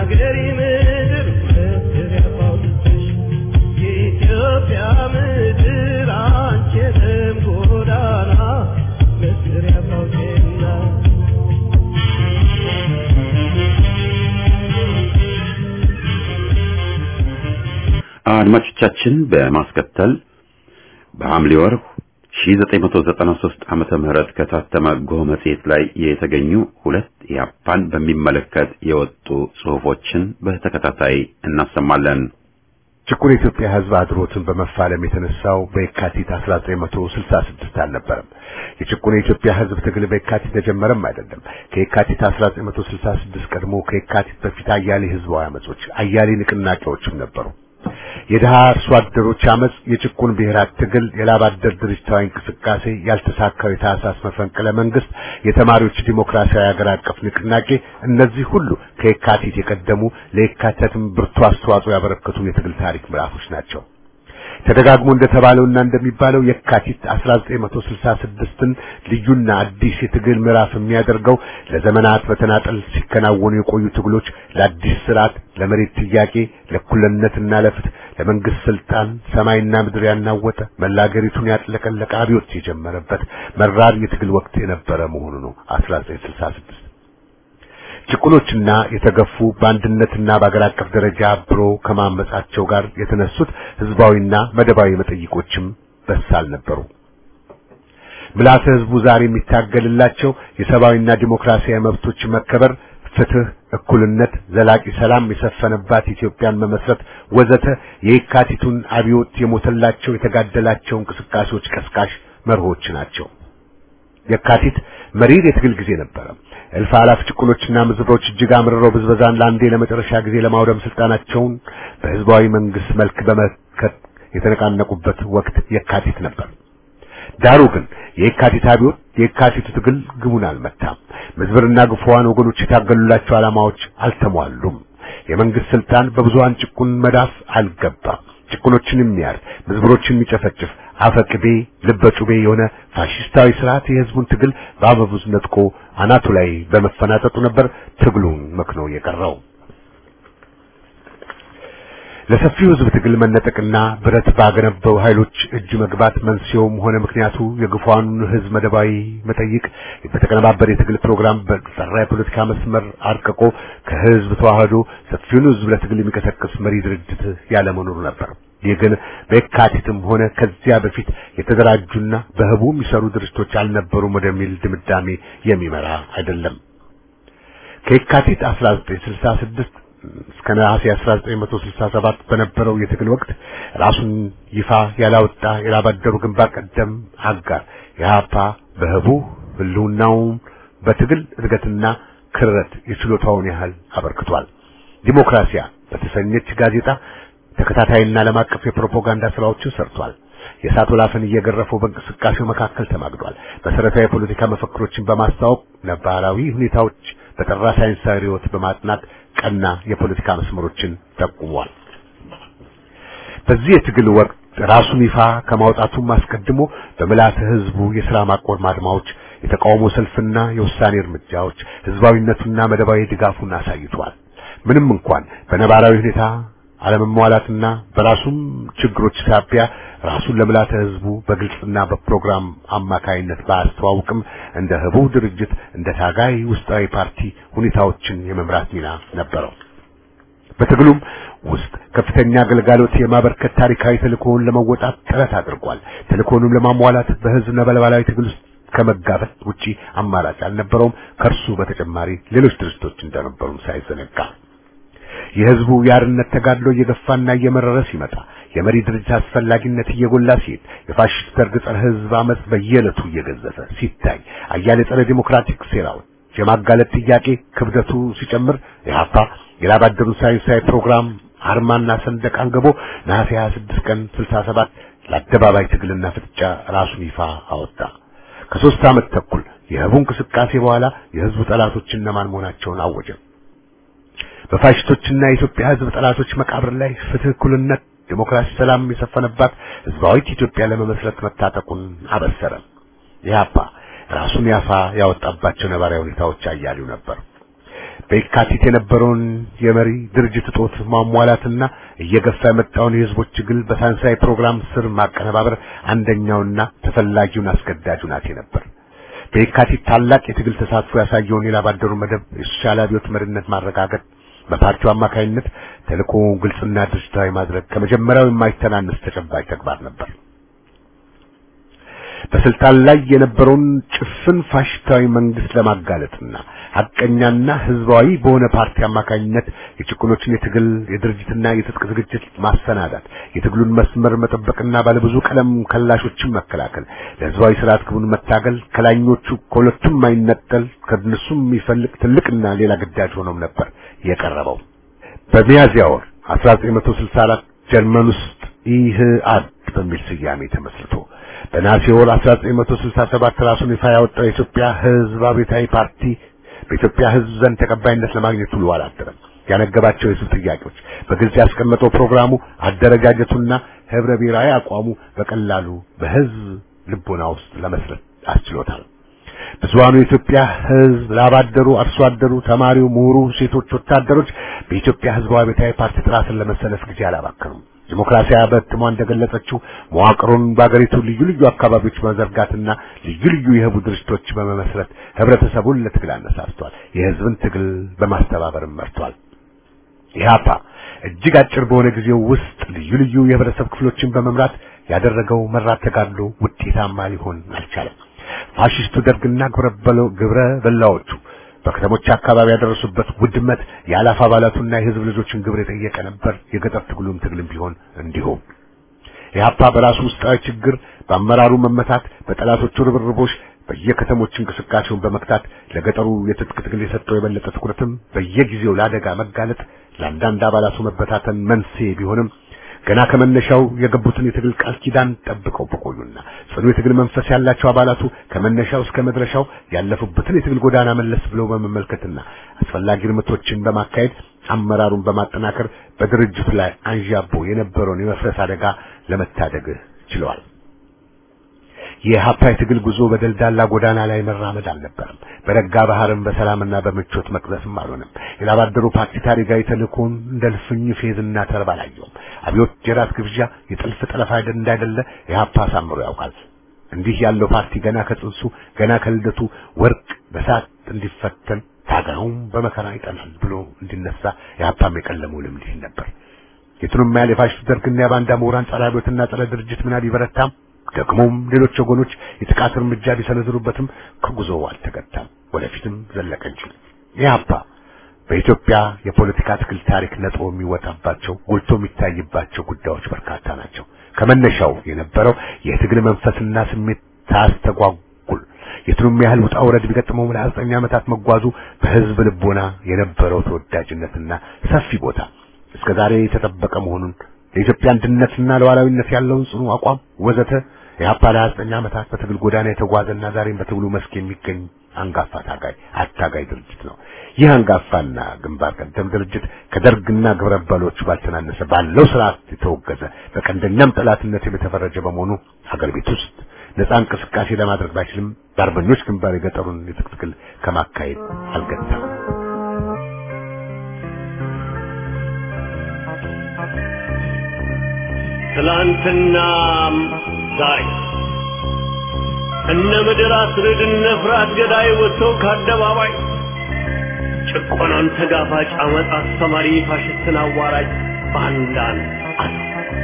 የአገሬ ምድር መስሪያ ባውጥተሽ የኢትዮጵያ ምድር አንቺንም ጎዳና መስሪያ ባውጤና አድማጮቻችን በማስከተል በሐምሌ ወር 1993 ዓመተ ምህረት ከታተመ ጎህ መጽሔት ላይ የተገኙ ሁለት ኢህአፓን በሚመለከት የወጡ ጽሑፎችን በተከታታይ እናሰማለን። ጭቁን የኢትዮጵያ ሕዝብ አድሮትን በመፋለም የተነሳው በየካቲት 1966 አልነበረም። የጭቁን የኢትዮጵያ ሕዝብ ትግል በየካቲት ተጀመረም አይደለም። ከየካቲት 1966 ቀድሞ ከየካቲት በፊት አያሌ ህዝባዊ አመጾች፣ አያሌ ንቅናቄዎችም ነበሩ። የድሃ አርሶ አደሮች አመጽ፣ የጭቁን ብሔራት ትግል፣ የላብ አደር ድርጅታዊ እንቅስቃሴ፣ ያልተሳካው የታህሳስ መፈንቅለ መንግስት፣ የተማሪዎች ዲሞክራሲያዊ ሀገር አቀፍ ንቅናቄ፣ እነዚህ ሁሉ ከየካቲት የቀደሙ ለየካቲትም ብርቱ አስተዋጽኦ ያበረከቱ የትግል ታሪክ ምዕራፎች ናቸው። ተደጋግሞ እንደተባለውና እንደሚባለው የካቲት 1966ን ልዩና አዲስ የትግል ምዕራፍ የሚያደርገው ለዘመናት በተናጠል ሲከናወኑ የቆዩ ትግሎች ለአዲስ ስርዓት፣ ለመሬት ጥያቄ፣ ለእኩልነትና ለፍትህ፣ ለመንግስት ስልጣን ሰማይና ምድር ያናወጠ መላ አገሪቱን ያጥለቀለቀ አብዮት የጀመረበት መራር የትግል ወቅት የነበረ መሆኑ ነው 1966 ጭቁኖችና የተገፉ በአንድነትና በአገር አቀፍ ደረጃ አብሮ ከማመጻቸው ጋር የተነሱት ህዝባዊና መደባዊ መጠይቆችም በሳል ነበሩ። ምልዓተ ህዝቡ ዛሬ የሚታገልላቸው የሰብአዊና ዲሞክራሲያዊ መብቶች መከበር፣ ፍትህ፣ እኩልነት፣ ዘላቂ ሰላም የሰፈነባት ኢትዮጵያን መመስረት ወዘተ የየካቲቱን አብዮት የሞተላቸው የተጋደላቸው እንቅስቃሴዎች ቀስቃሽ መርሆች ናቸው። የካቲት መሪር የትግል ጊዜ ነበረ። እልፍ አላፍ ጭቁኖችና ምዝብሮች እጅግ አምርረው ብዝበዛን ለአንዴ ለመጨረሻ ጊዜ ለማውደም ስልጣናቸውን በህዝባዊ መንግስት መልክ በመከት የተነቃነቁበት ወቅት የካቲት ነበር። ዳሩ ግን የካቲት አብዮት የካቲቱ ትግል ግቡን አልመታም። ምዝብርና ግፉዋን ወገኖች የታገሉላቸው ዓላማዎች አልተሟሉም። የመንግስት ስልጣን በብዙሃን ጭቁን መዳፍ አልገባም። ጭቁኖችን የሚያር ምዝብሮችን የሚጨፈጭፍ አፈቅቤ ልበጩቤ የሆነ ፋሽስታዊ ስርዓት የህዝቡን ትግል በአበቡዝ ነጥቆ አናቱ ላይ በመፈናጠጡ ነበር ትግሉን መክኖ የቀረው። ለሰፊው ህዝብ ትግል መነጠቅና ብረት ባገነበው ኃይሎች እጅ መግባት መንስኤውም ሆነ ምክንያቱ የግፏኑን ህዝብ መደባዊ መጠይቅ በተቀነባበረ የትግል ፕሮግራም በጠራ የፖለቲካ መስመር አርቅቆ ከህዝብ ተዋህዶ ሰፊውን ህዝብ ለትግል የሚቀሰቅስ መሪ ድርጅት ያለመኖሩ ነበር። ይህ ግን በየካቲትም ሆነ ከዚያ በፊት የተደራጁና በህቡ የሚሰሩ ድርጅቶች አልነበሩም ወደሚል ድምዳሜ የሚመራ አይደለም። ከየካቲት 1966 እስከ ነሐሴ 1967 በነበረው የትግል ወቅት ራሱን ይፋ ያላወጣ የላባደሩ ግንባር ቀደም አጋር የሀፓ በህቡ ህልውናውን በትግል እድገትና ክረት የችሎታውን ያህል አበርክቷል። ዲሞክራሲያ በተሰኘች ጋዜጣ ተከታታይና ዓለም አቀፍ የፕሮፓጋንዳ ስራዎችን ሰርቷል። የእሳት ወላፈን እየገረፈው በእንቅስቃሴው መካከል ተማግዷል። መሰረታዊ የፖለቲካ መፈክሮችን በማስተዋወቅ ነባራዊ ሁኔታዎች በጠራ ሳይንሳዊ ርዕዮት በማጥናት ቀና የፖለቲካ መስመሮችን ጠቁሟል። በዚህ የትግል ወቅት ራሱን ይፋ ከማውጣቱም አስቀድሞ በምልዓተ ህዝቡ የሥራ ማቆም አድማዎች፣ የተቃውሞ ሰልፍና የውሳኔ እርምጃዎች ህዝባዊነቱና መደባዊ ድጋፉን አሳይቷል። ምንም እንኳን በነባራዊ ሁኔታ አለመሟላትና በራሱም ችግሮች ሳቢያ ራሱን ለምልዓተ ህዝቡ በግልጽና በፕሮግራም አማካይነት ባያስተዋውቅም እንደ ህቡ ድርጅት እንደ ታጋይ ውስጣዊ ፓርቲ ሁኔታዎችን የመምራት ሚና ነበረው። በትግሉም ውስጥ ከፍተኛ አገልጋሎት የማበርከት ታሪካዊ ተልእኮውን ለመወጣት ጥረት አድርጓል። ተልእኮውንም ለማሟላት በህዝብ ነበልባላዊ ትግል ውስጥ ከመጋበት ውጪ አማራጭ አልነበረውም። ከእርሱ በተጨማሪ ሌሎች ድርጅቶች እንደነበሩም ሳይዘነጋ የህዝቡ የአርነት ተጋድሎ እየገፋና እየመረረ ሲመጣ የመሪ ድርጅት አስፈላጊነት እየጎላ ሲሄድ የፋሽስት ደርግ ጸረ ህዝብ አመጽ በየዕለቱ እየገዘፈ ሲታይ አያሌ ጸረ ዲሞክራቲክ ሴራዎች የማጋለጥ ጥያቄ ክብደቱ ሲጨምር የሀፓ የላባደሩ ሳይንሳዊ ፕሮግራም አርማና ሰንደቅ አንግቦ ነሐሴ 26 ቀን 67 ለአደባባይ ትግልና ፍጥጫ ራሱን ይፋ አወጣ። ከሶስት ዓመት ተኩል የህቡ እንቅስቃሴ በኋላ የህዝቡ ጠላቶች እነማን መሆናቸውን አወጀ። በፋሽስቶችና የኢትዮጵያ ህዝብ ጠላቶች መቃብር ላይ ፍትህ፣ እኩልነት፣ ዲሞክራሲ፣ ሰላም የሰፈነባት ህዝባዊት ኢትዮጵያ ለመመስረት መታጠቁን አበሰረ። ኢህአፓ ራሱን ያፋ ያወጣባቸው ነባራዊ ሁኔታዎች አያሌው ነበር። በየካቲት የነበረውን የመሪ ድርጅት እጦት ማሟላትና እየገፋ የመጣውን የህዝቦች ትግል በሳይንሳዊ ፕሮግራም ስር ማቀነባበር አንደኛውና ተፈላጊውን አስገዳጅ ሁናቴ ነበር። በየካቲት ታላቅ የትግል ተሳትፎ ያሳየውን የላባደሩ መደብ የሶሻል አብዮት መሪነት ማረጋገጥ በፓርቲው አማካይነት ተልእኮውን ግልጽና ድርጅታዊ ማድረግ ከመጀመሪያው የማይተናነስ ተጨባጭ ተግባር ነበር። በስልጣን ላይ የነበረውን ጭፍን ፋሽስታዊ መንግስት ለማጋለጥና ሐቀኛና ህዝባዊ በሆነ ፓርቲ አማካኝነት የጭቁኖችን የትግል የድርጅትና የትጥቅ ዝግጅት ማሰናዳት፣ የትግሉን መስመር መጠበቅና ባለብዙ ቀለም ከላሾችን መከላከል፣ ለህዝባዊ ስርዓት ግቡን መታገል ከላኞቹ ከሁለቱም የማይነጠል ከእነሱም የሚፈልቅ ትልቅና ሌላ ግዳጅ ሆኖም ነበር የቀረበው። በሚያዝያ ወር 1964 ጀርመን ውስጥ ኢህአድ በሚል ስያሜ ተመስርቶ በነሐሴ ወር 1967 ራሱን ይፋ ያወጣው የኢትዮጵያ ህዝብ አብዮታዊ ፓርቲ በኢትዮጵያ ህዝብ ዘንድ ተቀባይነት ለማግኘት ውሎ አላደረም። ያነገባቸው የህዝብ ጥያቄዎች በግልጽ ያስቀመጠው ፕሮግራሙ፣ አደረጃጀቱና ህብረ ብሔራዊ አቋሙ በቀላሉ በህዝብ ልቦና ውስጥ ለመስረት አስችሎታል። ብዙሃኑ የኢትዮጵያ ህዝብ ላባደሩ፣ አርሶ አደሩ፣ ተማሪው፣ ምሁሩ፣ ሴቶች፣ ወታደሮች በኢትዮጵያ ህዝባዊ አብዮታዊ ፓርቲ ጥላ ስር ለመሰለፍ ጊዜ አላባከኑም። ዲሞክራሲያ በትሟ እንደገለጸችው መዋቅሩን በአገሪቱ ልዩ ልዩ አካባቢዎች በመዘርጋትና ልዩ ልዩ የህቡ ድርጅቶች በመመስረት ህብረተሰቡን ለትግል አነሳስቷል። የህዝብን ትግል በማስተባበርም መርቷል። ኢህአፓ እጅግ አጭር በሆነ ጊዜው ውስጥ ልዩ ልዩ የህብረተሰብ ክፍሎችን በመምራት ያደረገው መራት ተጋድሎ ውጤታማ ሊሆን አልቻለም። ፋሽስቱ ደርግና ግብረ በላዎቹ በከተሞች አካባቢ ያደረሱበት ውድመት የአላፍ አባላቱና የህዝብ ልጆችን ግብር የጠየቀ ነበር። የገጠር ትግሉም ትግልም ቢሆን እንዲሁም ኢህአፓ በራሱ ውስጣዊ ችግር፣ በአመራሩ መመታት፣ በጠላቶቹ ርብርቦች በየከተሞች እንቅስቃሴውን በመክታት ለገጠሩ የትጥቅ ትግል የሰጠው የበለጠ ትኩረትም በየጊዜው ለአደጋ መጋለጥ ለአንዳንድ አባላቱ መበታተን መንስኤ ቢሆንም ገና ከመነሻው የገቡትን የትግል ቃል ኪዳን ጠብቀው በቆዩና ጽኑ የትግል መንፈስ ያላቸው አባላቱ ከመነሻው እስከ መድረሻው ያለፉበትን የትግል ጎዳና መለስ ብለው በመመልከትና አስፈላጊ እርምቶችን በማካሄድ አመራሩን በማጠናከር በድርጅቱ ላይ አንዣቦ የነበረውን የመፍረስ አደጋ ለመታደግ ችለዋል። የኢህአፓ የትግል ጉዞ በደልዳላ ጎዳና ላይ መራመድ አልነበረም። በረጋ ባህርም በሰላምና በምቾት መቅዘፍም አልሆነም። የላባደሩ ፓርቲ ታሪካዊ ተልእኮውን እንደ ልፍኝ ፌዝና ተርባ አላየውም። አብዮት የራት ግብዣ፣ የጥልፍ ጠለፋ እንዳይደለ ኢህአፓ አሳምሮ ያውቃል። እንዲህ ያለው ፓርቲ ገና ከጽንሱ ገና ከልደቱ ወርቅ በሳት እንዲፈተን ታጋዩም በመከራ ይጠናል ብሎ እንዲነሳ ኢህአፓም የቀለመው ልምድ ይህ ነበር። የቱንም ያህል የፋሽስት ደርግና የባንዳ ምሁራን ጸረ አብዮትና ጸረ ድርጅት ምና ቢበረታም ደግሞም ሌሎች ወገኖች የጥቃት እርምጃ ቢሰነዝሩበትም ከጉዞው አልተገታም፣ ወደፊትም ዘለቀ እንጂ። ኢህአፓ በኢትዮጵያ የፖለቲካ ትግል ታሪክ ነጥሮ የሚወጣባቸው ጎልቶ የሚታይባቸው ጉዳዮች በርካታ ናቸው። ከመነሻው የነበረው የትግል መንፈስና ስሜት ታስተጓጉል የቱንም ያህል ውጣ ውረድ ቢገጥመው ለዘጠኝ ዓመታት መጓዙ በህዝብ ልቦና የነበረው ተወዳጅነትና ሰፊ ቦታ እስከ ዛሬ የተጠበቀ መሆኑን ለኢትዮጵያ አንድነትና ለሉዓላዊነት ያለውን ጽኑ አቋም ወዘተ የኢህአፓ ለ29 ዓመታት በትግል ጎዳና የተጓዘና ዛሬም በትግሉ መስክ የሚገኝ አንጋፋ ታጋይ አታጋይ ድርጅት ነው። ይህ አንጋፋና ግንባር ቀደም ድርጅት ከደርግና ግብረ አበሮቹ ባልተናነሰ ባለው ስርዓት የተወገዘ በቀንደኛም ጠላትነት የተፈረጀ በመሆኑ ሀገር ቤት ውስጥ ነፃ እንቅስቃሴ ለማድረግ ባይችልም በአርበኞች ግንባር የገጠሩን የትጥቅ ትግል ከማካሄድ አልገታም። ትላንትናም ዛሬ እነ ምድር አስርድ እነ ፍርሃት ገዳይ ወጥተው ከአደባባይ ጭቆናን ተጋፋጭ አመፅ አስተማሪ ፋሽስትን አዋራጅ ባንዳን አሉ።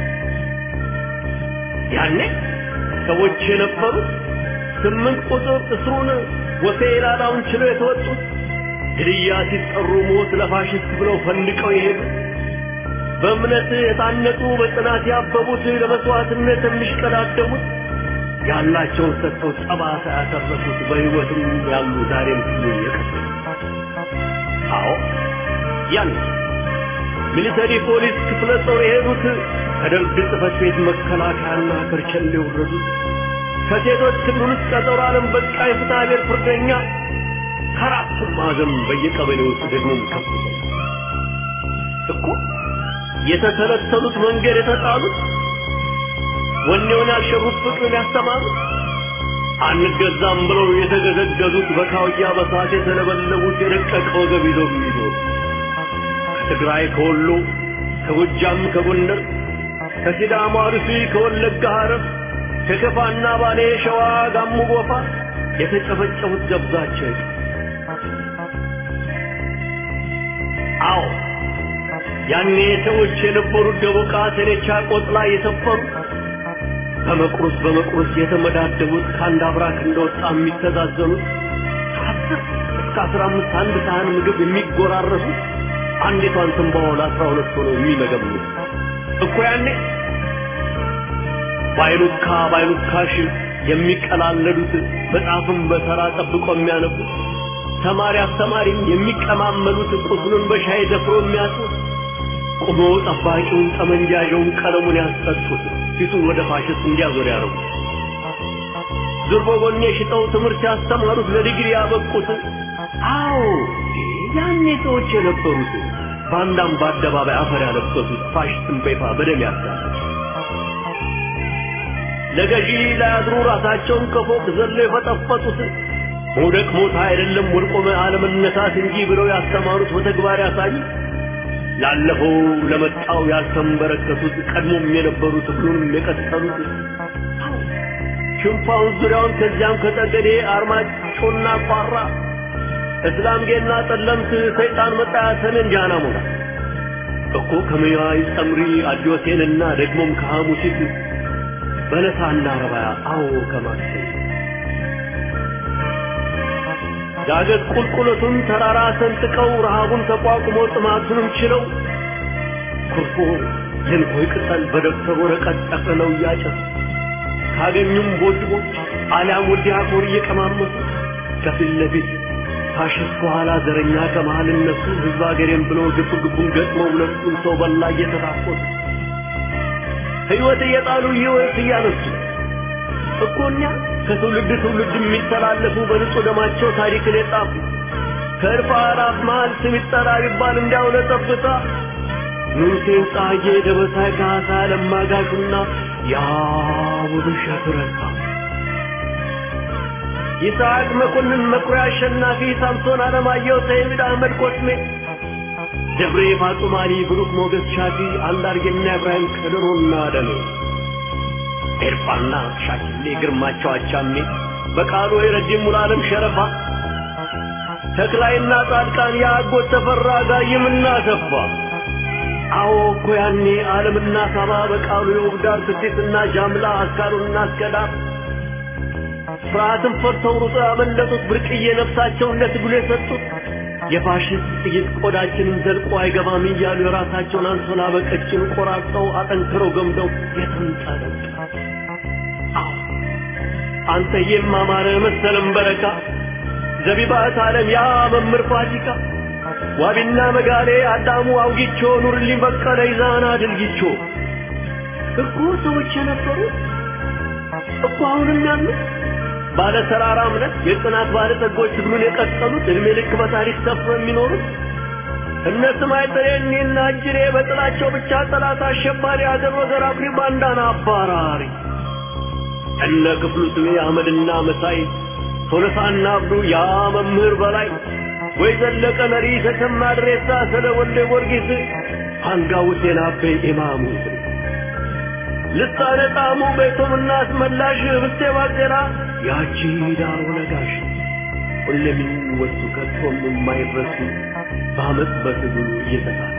ያኔ ሰዎች የነበሩት ስምንት ቁጥር እስሩን ወሴ ላላውን ችለው የተወጡት ግድያ ሲጠሩ ሞት ለፋሽስት ብለው ፈንድቀው የሄዱት በእምነት የታነጹ በጽናት ያበቡት ለመስዋዕትነት የሚሽቀዳደሙት ያላቸውን ሰጥተው ጠባሳ ያተረፉት በሕይወትም ያሉ ዛሬም ሲሉ የቀሩት አዎ ያን ሚሊተሪ ፖሊስ ክፍለ ጦር የሄዱት ከደርግ ጽሕፈት ቤት መከላከያና ከርቸሌ የወረዱት ከሴቶች ክልል ውስጥ ቀጠሮ ዓለም በቃ የፍትሐ ብሔር ፍርደኛ ከአራቱም ማዕዘን በየቀበሌው ውስጥ ደግሞ ከፍተኛ እኮ የተተለተሉት መንገድ የተጣሉት ወኔውን ያልሸሩት ፍቅርን ያስተማሩት አንገዛም ብለው የተገዘገዙት በካውያ በሳት የተለበለቡት የደቀቀ ወገብ ይዘው የሚዞሩ ከትግራይ ከወሎ ከጎጃም ከጎንደር ከሲዳማ አርሲ ከወለጋ ሐረር ከከፋና ባሌ ሸዋ ጋሞ ጎፋ የተጨፈጨፉት ገብዛቸው አዎ ያኔ ሰዎች የነበሩት ደቦቃ ተኔቻ ቆጥላ የሰፈሩ በመቁረስ በመቁረስ የተመዳደቡት ከአንድ አብራክ እንደወጣ የሚተዛዘኑት ከአስር እስከ አስራ አምስት አንድ ሳህን ምግብ የሚጎራረሱት አንዲቷን ትንባሆ ለአስራ ሁለት ሆነው የሚመገቡት እኮ ያኔ ባይሉካ ባይሉካሽ የሚቀላለዱት መጽሐፍን በተራ ጠብቆ የሚያነቡት ተማሪ አስተማሪም የሚቀማመሉት ቁስሉን በሻይ ደፍሮ የሚያጡት ቆሞ ጠባቂውን ጠመንጃዣውን ቀለሙን ያስጠጡት ፊቱን ወደ ፋሽስት እንዲያዞር ያደረጉት ዙርቦ ጎኔ ሽጠው ትምህርት ያስተማሩት ለዲግሪ ያበቁት አዎ ያኔ ሰዎች የነበሩት ባንዳም በአደባባይ አፈር ያለበሱት ፋሽስትን በይፋ በደም ያሳሉት ለገዢ ላያድሩ ራሳቸውን ከፎቅ ዘለው የፈጠፈጡት መውደቅ ሞት አይደለም ወድቆ አለመነሳት እንጂ ብለው ያስተማሩት በተግባር ያሳዩ ላለፈው ለመጣው ያልተንበረከቱት ቀድሞም የነበሩት ሁሉንም የቀጠሉት ሽንፋውን ዙሪያውን ከዚያም ከጠገዴ አርማጮና ቋራ እስላምጌና ጠለምት ሰይጣን መጣ ሰሜን ጃና ሞላ እኮ ከመያይ ጸምሪ አዲዮቴንና ደግሞም ከሐሙሲት በለሳና ረባያ አዎ ከማክሰኝ ዳገት ቁልቁለቱን ተራራ ሰንጥቀው ረሃቡን ተቋቁሞ ጥማቱንም ችለው ኩርፎ የንኮይ ቅጠል በደብተር ወረቀት ጠቅልለው እያጨሱ ካገኙም ቦድቦች አሊያም ወዲያ ኮር እየቀማመሱ ከፊት ለፊት ፋሽስት ከኋላ ዘረኛ ከመሃል እነሱ ህዝብ አገሬም ብለው ግብ ግቡን ገጥመው ሁለቱን ሰው በላ እየተታኮሱ ህይወት እየጣሉ ህይወት እያነሱ እኮ እኛ ከትውልድ ትውልድ የሚተላለፉ በንጹህ ደማቸው ታሪክን የጻፉ ከእርፍ አእላፍ መሃል ስም ይጠራ ቢባል እንዲያው ለጠብታ ንጉሴን ጻጌ ደበሳይ ካሳ ለማጋሹና ያ ውብሸት ረሳ ይስሐቅ መኮንን መኩሪያ አሸናፊ ሳምሶን አለማየሁ ሰይድ አህመድ ኮስሜ ደብሬ ፋጡማሊ ብሩክ ሞገስ ሻፊ አንዳርጌና ኢብራሂም ከድሮና ደሜ ኤርፋና ሻኪሌ ግርማቸው አቻሜ በቃሉ የረጅም ሙሉዓለም ሸረፋ ተክላይና ጻድቃን የአጎት ተፈራ ጋይምና ሰፋ አዎ እኮ ያኔ ዓለምና ሳባ በቃሉ የውብዳር ስዴትና ጃምላ አስካሩና አስከዳር ፍርሃትን ፈርተው ሩጦ ያመለጡት ብርቅዬ ነፍሳቸውን ለትግሉ የሰጡት የፋሽስት ጥይት ቆዳችንን ዘልቆ አይገባም እያሉ የራሳቸውን አንሶላ በቀጭን ቆራርጠው አጠንክረው ገምደው የተንጠለጠ አንተ የማማረ መሰለም በረካ ዘቢባት ዓለም ያ መምህር ፋሲካ ዋቢና መጋሌ አዳሙ አውጊቾ ኑርልኝ በቀለ ይዛና ድልጊቾ እኮ ሰዎች የነበሩ እኮ አሁንም ያሉት ባለ ተራራ እምነት የጽናት ባለ ጸጎች ትግሉን የቀጠሉት እድሜ ልክ በታሪክ ሰፍሮ የሚኖሩት እነ ስማይ ጥሬኔና እጅሬ በጥላቸው ብቻ ጠላት አሸባሪ አገር ወገር አፍሪ ባንዳና አባራሪ እነ ክፍሉ ስሜ አህመድና መሳይ ቶለሳና አብዱ ያ መምህር በላይ ወይ ዘለቀ ነሪ ተሰማ ድሬሳ ስለ ወልደ ጊዮርጊስ አንጋው ሴና አቤ ኢማሙ ልሳነ ጣሙ ቤቶም አስመላሽ ህብስቴ ባጤራ ያቺ ዳሮ ነጋሽ ሁሌም የሚወሱ ከቶም የማይረሱ በአመፅ በትግሉ እየተሳሰ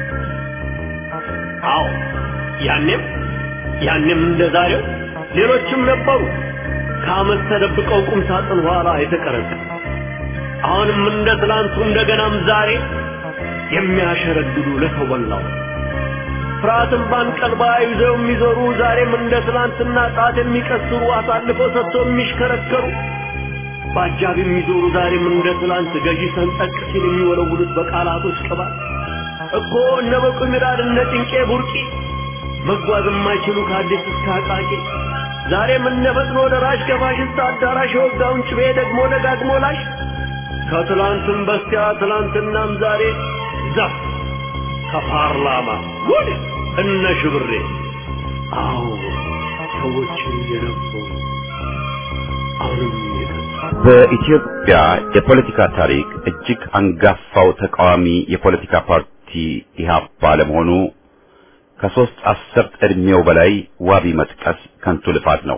አዎ ያኔም ያኔም እንደ ዛሬው ሌሎችም ነበሩ ከአመት ተደብቀው ቁም ሳጥን ኋላ የተቀረጸ አሁንም እንደ ትላንቱ እንደገናም ዛሬ የሚያሸረግዱ ለሰው በላው ፍርሃትን ባንቀልባ ይዘው የሚዞሩ ዛሬም እንደ ትላንትና ጣት የሚቀስሩ አሳልፈው ሰጥቶ የሚሽከረከሩ በአጃብ የሚዞሩ ዛሬም እንደ ትላንት ገዢ ሰንጠቅ ሲል የሚወለውሉት በቃላቶች ቅባት እኮ እነ በቁ ሚራድ እነ ጭንቄ ቡርቂ መጓዝ የማይችሉ ከአዲስ እስከ አቃቂ ዛሬም እነ ፈጥኖ ደራሽ ከፋሽስት አዳራሽ የወጋውን ጭቤ ደግሞ ደጋግሞ ላሽ ከትላንትም በስቲያ ትላንትናም ዛሬ ዛፍ ከፓርላማ ጉድ እነ ሽብሬ አዎ ሰዎች የነበሩ አዎ በኢትዮጵያ የፖለቲካ ታሪክ እጅግ አንጋፋው ተቃዋሚ የፖለቲካ ፓርቲ ኢህአፓ ለመሆኑ ከሶስት አስርት ዕድሜው በላይ ዋቢ መጥቀስ ከንቱ ልፋት ነው።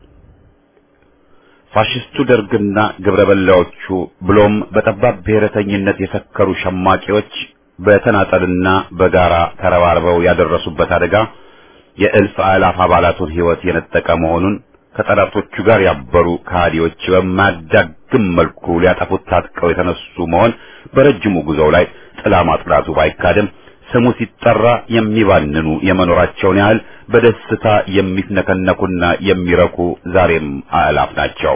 ፋሽስቱ ደርግና ግብረ በላዎቹ ብሎም በጠባብ ብሔረተኝነት የሰከሩ ሸማቂዎች በተናጠልና በጋራ ተረባርበው ያደረሱበት አደጋ የእልፍ አእላፍ አባላቱን ሕይወት የነጠቀ መሆኑን ከጠላቶቹ ጋር ያበሩ ከሃዲዎች በማያዳግም መልኩ ሊያጠፉት ታጥቀው የተነሱ መሆን በረጅሙ ጉዞው ላይ ጥላ ማጥላቱ ባይካድም ስሙ ሲጠራ የሚባንኑ የመኖራቸውን ያህል በደስታ የሚፍነከነኩና የሚረኩ ዛሬም አእላፍ ናቸው።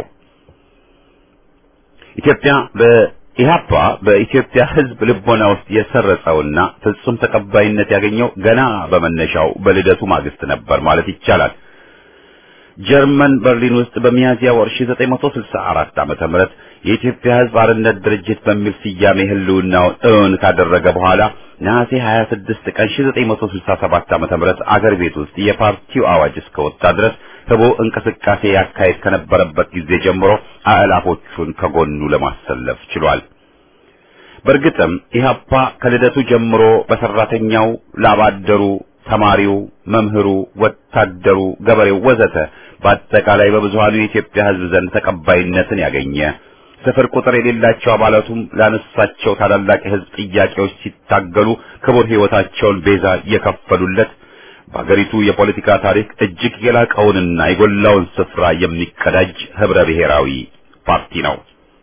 ኢትዮጵያ በኢህአፓ በኢትዮጵያ ሕዝብ ልቦና ውስጥ የሰረጸውና ፍጹም ተቀባይነት ያገኘው ገና በመነሻው በልደቱ ማግስት ነበር ማለት ይቻላል። ጀርመን በርሊን ውስጥ በሚያዝያ ወር 1964 ዓመተ ምህረት የኢትዮጵያ ሕዝብ አርነት ድርጅት በሚል ስያሜ ህልውናውን እውን ካደረገ በኋላ ነሐሴ 26 ቀን 1967 ዓመተ ምህረት አገር ቤት ውስጥ የፓርቲው አዋጅ እስከወጣ ድረስ ህቦ እንቅስቃሴ ያካሄድ ከነበረበት ጊዜ ጀምሮ አእላፎቹን ከጎኑ ለማሰለፍ ችሏል። በእርግጥም ኢህአፓ ከልደቱ ጀምሮ በሰራተኛው፣ ላባደሩ፣ ተማሪው፣ መምህሩ፣ ወታደሩ፣ ገበሬው ወዘተ በአጠቃላይ በብዙሃኑ የኢትዮጵያ ህዝብ ዘንድ ተቀባይነትን ያገኘ ስፍር ቁጥር የሌላቸው አባላቱም ላነሳቸው ታላላቅ የህዝብ ጥያቄዎች ሲታገሉ ክቡር ህይወታቸውን ቤዛ የከፈሉለት በሀገሪቱ የፖለቲካ ታሪክ እጅግ የላቀውንና የጎላውን ስፍራ የሚቀዳጅ ህብረ ብሔራዊ ፓርቲ ነው።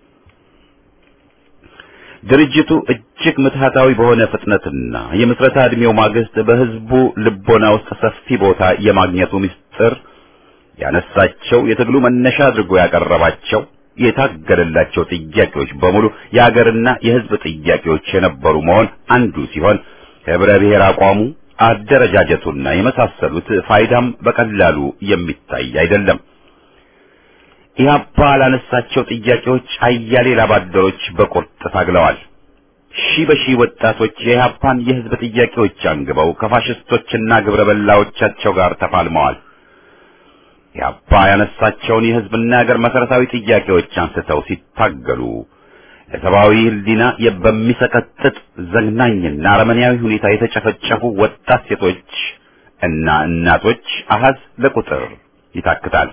ድርጅቱ እጅግ ምትሃታዊ በሆነ ፍጥነትና የምስረታ ዕድሜው ማግስት በህዝቡ ልቦና ውስጥ ሰፊ ቦታ የማግኘቱ ምስጢር ያነሳቸው የትግሉ መነሻ አድርጎ ያቀረባቸው የታገለላቸው ጥያቄዎች በሙሉ የሀገርና የህዝብ ጥያቄዎች የነበሩ መሆን አንዱ ሲሆን ህብረ ብሔር አቋሙ፣ አደረጃጀቱና የመሳሰሉት ፋይዳም በቀላሉ የሚታይ አይደለም። ኢህአፓ ላነሳቸው ጥያቄዎች አያሌ ላባደሮች በቁርጥ ታግለዋል። ሺህ በሺህ ወጣቶች የኢህአፓን የህዝብ ጥያቄዎች አንግበው ከፋሽስቶችና ግብረ በላዎቻቸው ጋር ተፋልመዋል። ኢህአፓ ያነሳቸውን የህዝብና የሀገር መሰረታዊ ጥያቄዎች አንስተው ሲታገሉ ለሰብአዊ ህሊና በሚሰቀጥጥ ዘግናኝና አረመኔያዊ ሁኔታ የተጨፈጨፉ ወጣት ሴቶች እና እናቶች አሃዝ ለቁጥር ይታክታል።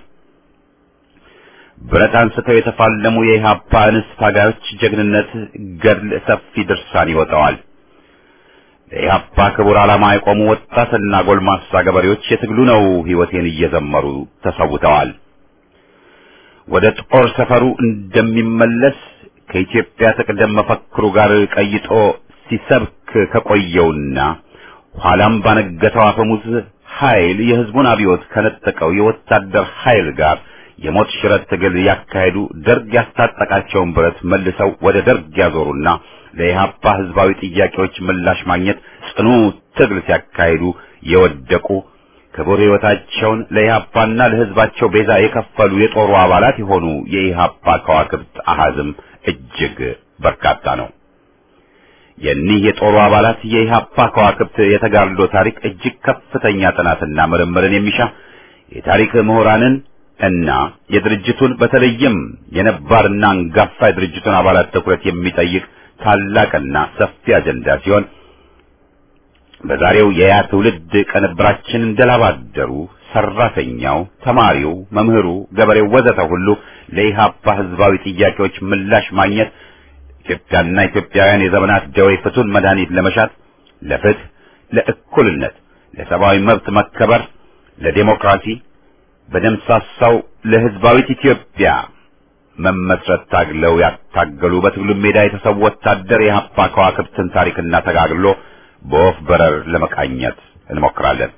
ብረት አንስተው የተፋለሙ የኢህአፓ እንስት ታጋዮች ጀግንነት ገድል ሰፊ ድርሳን ይወጣዋል። ለኢህአፓ ክቡር ዓላማ የቆሙ ወጣትና ጎልማሳ ገበሬዎች የትግሉ ነው ህይወቴን እየዘመሩ ተሰውተዋል። ወደ ጦር ሰፈሩ እንደሚመለስ ከኢትዮጵያ ትቅደም መፈክሩ ጋር ቀይጦ ሲሰብክ ከቆየውና ኋላም ባነገተው አፈሙዝ ኃይል የህዝቡን አብዮት ከነጠቀው የወታደር ኃይል ጋር የሞት ሽረት ትግል ያካሄዱ ደርግ ያስታጠቃቸውን ብረት መልሰው ወደ ደርግ ያዞሩና ለኢህአፓ ህዝባዊ ጥያቄዎች ምላሽ ማግኘት ጽኑ ትግል ሲያካሂዱ የወደቁ ክቡር ህይወታቸውን ለኢህአፓና ለህዝባቸው ቤዛ የከፈሉ የጦሩ አባላት የሆኑ የኢህአፓ ከዋክብት አሃዝም እጅግ በርካታ ነው። የኒህ የጦሩ አባላት የኢህአፓ ከዋክብት የተጋድሎ ታሪክ እጅግ ከፍተኛ ጥናትና ምርምርን የሚሻ የታሪክ ምሁራንን እና የድርጅቱን በተለይም የነባርና አንጋፋ የድርጅቱን አባላት ትኩረት የሚጠይቅ ታላቅና ሰፊ አጀንዳ ሲሆን በዛሬው የያ ትውልድ ቅንብራችን እንደላባደሩ ሰራተኛው፣ ተማሪው፣ መምህሩ፣ ገበሬው ወዘተ ሁሉ ለኢህአፓ ህዝባዊ ጥያቄዎች ምላሽ ማግኘት ኢትዮጵያና ኢትዮጵያውያን የዘመናት ደዌ ፍቱን መድኃኒት ለመሻት ለፍትህ፣ ለእኩልነት፣ ለሰብአዊ መብት መከበር፣ ለዴሞክራሲ በደምሳሳው ለህዝባዊት ኢትዮጵያ መመስረት ታግለው ያታገሉ በትግሉ ሜዳ የተሰው ወታደር የኢህአፓ ከዋክብትን ታሪክና ተጋግሎ በወፍ በረር ለመቃኘት እንሞክራለን።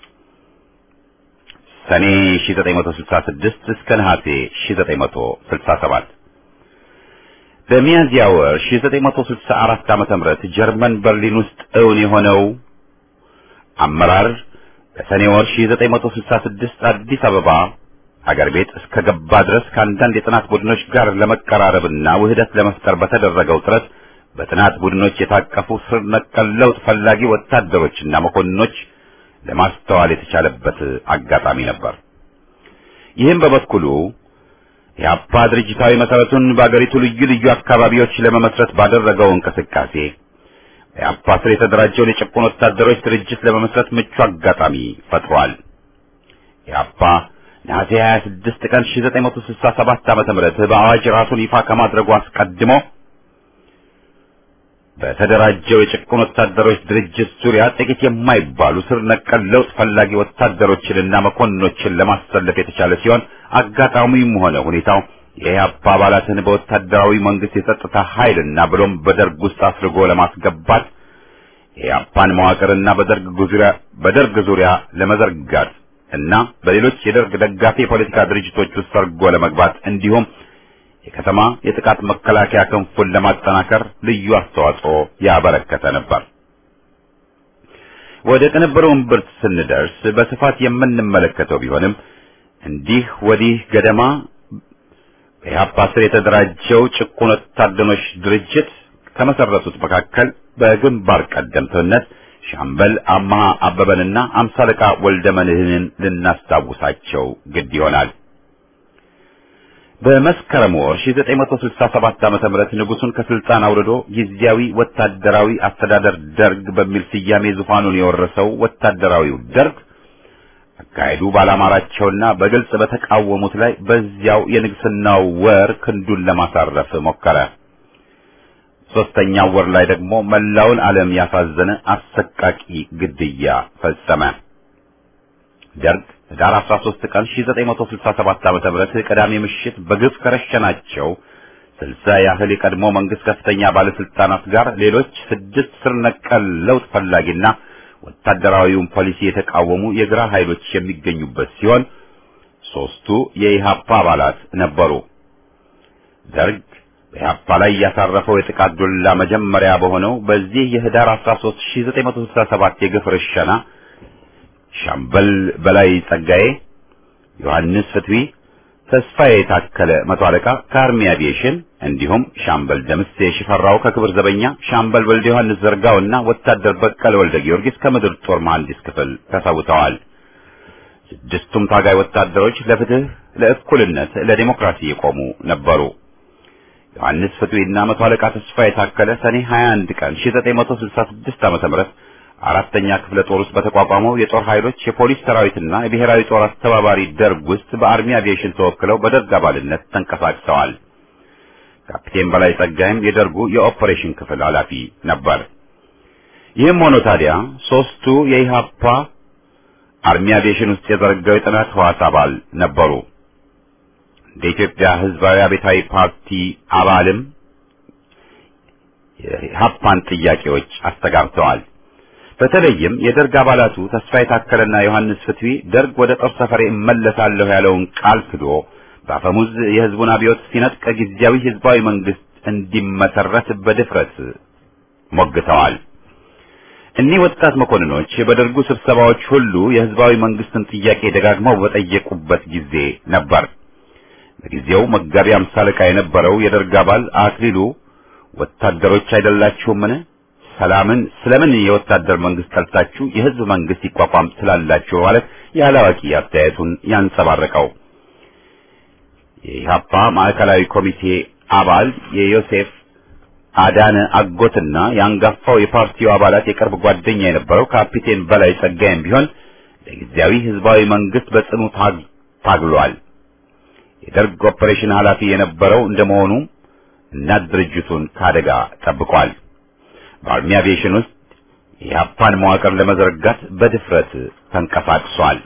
ሰኔ 1966 እስከ ነሐሴ 1967 በሚያዝያ ወር 1964 ዓመተ ምህረት ጀርመን በርሊን ውስጥ እውን የሆነው አመራር በሰኔ ወር 1966 አዲስ አበባ አገር ቤት እስከ ገባ ድረስ ከአንዳንድ የጥናት ቡድኖች ጋር ለመቀራረብና ውህደት ለመፍጠር በተደረገው ጥረት በጥናት ቡድኖች የታቀፉ ስር ነቀል ለውጥ ፈላጊ ወታደሮችና መኮንኖች ለማስተዋል የተቻለበት አጋጣሚ ነበር። ይህም በበኩሉ የአፓ ድርጅታዊ መሰረቱን በአገሪቱ ልዩ ልዩ አካባቢዎች ለመመስረት ባደረገው እንቅስቃሴ የአፓ ስር የተደራጀውን የጭቁን ወታደሮች ድርጅት ለመመስረት ምቹ አጋጣሚ ፈጥሯል። የአፓ ነሐሴ 26 ቀን 1967 ዓመተ ምህረት በአዋጅ ራሱን ይፋ ከማድረጉ አስቀድሞ በተደራጀው የጭቁን ወታደሮች ድርጅት ዙሪያ ጥቂት የማይባሉ ስር ነቀል ለውጥ ፈላጊ ወታደሮችንና መኮንኖችን ለማሰለፍ የተቻለ ሲሆን አጋጣሚውም ሆነ ሁኔታው የኢህአፓ አባላትን በወታደራዊ መንግስት የጸጥታ ኃይልና ብሎም በደርግ ውስጥ አስርጎ ለማስገባት የኢህአፓን መዋቅርና በደርግ ዙሪያ በደርግ ዙሪያ ለመዘርጋት እና በሌሎች የደርግ ደጋፊ የፖለቲካ ድርጅቶች ውስጥ ሰርጎ ለመግባት እንዲሁም የከተማ የጥቃት መከላከያ ክንፉን ለማጠናከር ልዩ አስተዋጽኦ ያበረከተ ነበር። ወደ ቅንብሩ እምብርት ስንደርስ በስፋት የምንመለከተው ቢሆንም እንዲህ ወዲህ ገደማ በኢህአፓ ስር የተደራጀው ጭቁን ወታደሮች ድርጅት ከመሰረቱት መካከል በግንባር ቀደምትነት ሻምበል አማሃ አበበንና አምሳ አለቃ ወልደ መድህንን ልናስታውሳቸው ግድ ይሆናል። በመስከረም ወር 1967 ዓመተ ምህረት ንጉሱን ከስልጣን አውርዶ ጊዜያዊ ወታደራዊ አስተዳደር ደርግ በሚል ስያሜ ዙፋኑን የወረሰው ወታደራዊው ደርግ አካሄዱ ባላማራቸውና በግልጽ በተቃወሙት ላይ በዚያው የንግስናው ወር ክንዱን ለማሳረፍ ሞከረ። ሶስተኛው ወር ላይ ደግሞ መላውን ዓለም ያሳዘነ አሰቃቂ ግድያ ፈጸመ። ደርግ ህዳር 13 ቀን 1967 ዓመተ ምህረት ቅዳሜ ምሽት በግፍ ከረሸናቸው ስልሳ ያህል የቀድሞ መንግስት ከፍተኛ ባለስልጣናት ጋር ሌሎች ስድስት ስር ነቀል ለውጥ ፈላጊና ወታደራዊውን ፖሊሲ የተቃወሙ የግራ ኃይሎች የሚገኙበት ሲሆን ሶስቱ የኢሃፓ አባላት ነበሩ። ደርግ በኢሃፓ ላይ ያሳረፈው የጥቃት ዱላ መጀመሪያ በሆነው በዚህ የህዳር 13 1967 የግፍ ርሸና ሻምበል በላይ ጸጋዬ፣ ዮሐንስ ፍትዊ፣ ተስፋዬ የታከለ መቶ አለቃ ከአርሚ አቪዬሽን እንዲሁም ሻምበል ደምሴ ሽፈራው ከክብር ዘበኛ፣ ሻምበል ወልደ ዮሐንስ ዘርጋውና ወታደር በቀለ ወልደ ጊዮርጊስ ከምድር ጦር መሐንዲስ ክፍል ተሰውተዋል። ስድስቱም ታጋይ ወታደሮች ለፍትህ፣ ለእኩልነት፣ ለዲሞክራሲ የቆሙ ነበሩ። ዮሐንስ ፍትዊና መቶ አለቃ ተስፋ የታከለ ሰኔ 21 ቀን 1966 ዓ.ም አራተኛ ክፍለ ጦር ውስጥ በተቋቋመው የጦር ኃይሎች የፖሊስ ሰራዊትና የብሔራዊ ጦር አስተባባሪ ደርግ ውስጥ በአርሚ አቪዬሽን ተወክለው በደርግ አባልነት ተንቀሳቅሰዋል። ካፒቴን በላይ ጸጋይም የደርጉ የኦፐሬሽን ክፍል ኃላፊ ነበር። ይህም ሆኖ ታዲያ ሶስቱ የኢሃፓ አርሚ አቪዬሽን ውስጥ የዘረጋው የጥናት ህዋስ አባል ነበሩ። እንደ ኢትዮጵያ ህዝባዊ አብዮታዊ ፓርቲ አባልም የኢሃፓን ጥያቄዎች አስተጋብተዋል። በተለይም የደርግ አባላቱ ተስፋ የታከለና ዮሐንስ ፍትዊ ደርግ ወደ ጦር ሰፈሬ እመለሳለሁ ያለውን ቃል ክዶ በአፈሙዝ የህዝቡን አብዮት ሲነጥቅ ጊዜያዊ ህዝባዊ መንግስት እንዲመሰረት በድፍረት ሞግተዋል። እኒህ ወጣት መኮንኖች በደርጉ ስብሰባዎች ሁሉ የህዝባዊ መንግስትን ጥያቄ ደጋግመው በጠየቁበት ጊዜ ነበር። በጊዜው መጋቢ አምሳ አለቃ የነበረው የደርግ አባል አክሊሉ ወታደሮች አይደላችሁምን? ሰላምን ስለምን የወታደር መንግስት ጠልታችሁ የህዝብ መንግስት ይቋቋም ስላላችሁ ማለት ያላዋቂ አስተያየቱን ያንጸባረቀው የኢሃፓ ማዕከላዊ ኮሚቴ አባል የዮሴፍ አዳነ አጎትና የአንጋፋው የፓርቲው አባላት የቅርብ ጓደኛ የነበረው ካፒቴን በላይ ጸጋይም ቢሆን ለጊዜያዊ ህዝባዊ መንግስት በጽኑ ታግሏል። የደርግ ኦፐሬሽን ኃላፊ የነበረው እንደመሆኑ እናት ድርጅቱን ከአደጋ ጠብቋል። በአርሚ አቪዬሽን ውስጥ የኢሃፓን መዋቅር ለመዘርጋት በድፍረት ተንቀሳቅሷል።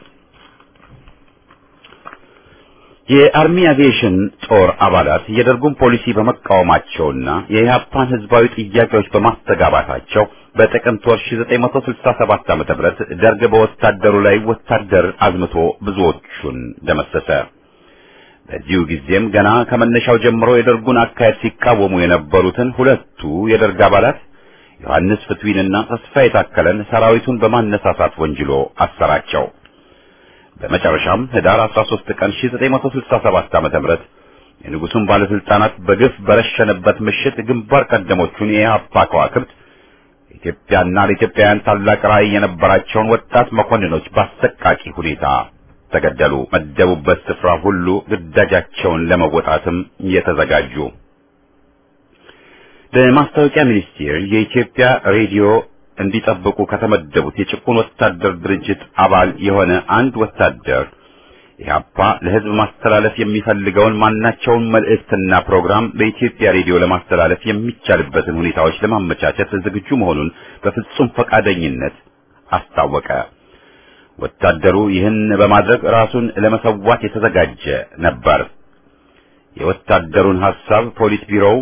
የአርሚ አቪዬሽን ጦር አባላት የደርጉን ፖሊሲ በመቃወማቸውና የኢሃፓን ህዝባዊ ጥያቄዎች በማስተጋባታቸው በጥቅምት ወር 1967 ዓ.ም ደርግ በወታደሩ ላይ ወታደር አዝምቶ ብዙዎቹን ደመሰሰ። በዚሁ ጊዜም ገና ከመነሻው ጀምሮ የደርጉን አካሄድ ሲቃወሙ የነበሩትን ሁለቱ የደርግ አባላት ዮሐንስ ፍትዊንና ተስፋ የታከለን ሰራዊቱን በማነሳሳት ወንጅሎ አሰራቸው። በመጨረሻም ህዳር 13 ቀን 1967 ዓ.ም የንጉሱን ባለስልጣናት በግፍ በረሸነበት ምሽት ግንባር ቀደሞቹን የኢህአፓ ከዋክብት ኢትዮጵያና ለኢትዮጵያውያን ታላቅ ራዕይ የነበራቸውን ወጣት መኮንኖች በአሰቃቂ ሁኔታ ተገደሉ። መደቡበት ስፍራ ሁሉ ግዳጃቸውን ለመወጣትም የተዘጋጁ በማስታወቂያ ሚኒስቴር የኢትዮጵያ ሬዲዮ እንዲጠብቁ ከተመደቡት የጭቁን ወታደር ድርጅት አባል የሆነ አንድ ወታደር ኢህአፓ ለህዝብ ማስተላለፍ የሚፈልገውን ማናቸውን መልእክትና ፕሮግራም በኢትዮጵያ ሬዲዮ ለማስተላለፍ የሚቻልበትን ሁኔታዎች ለማመቻቸት ዝግጁ መሆኑን በፍጹም ፈቃደኝነት አስታወቀ። ወታደሩ ይህን በማድረግ ራሱን ለመሰዋት የተዘጋጀ ነበር። የወታደሩን ሐሳብ ፖሊስ ቢሮው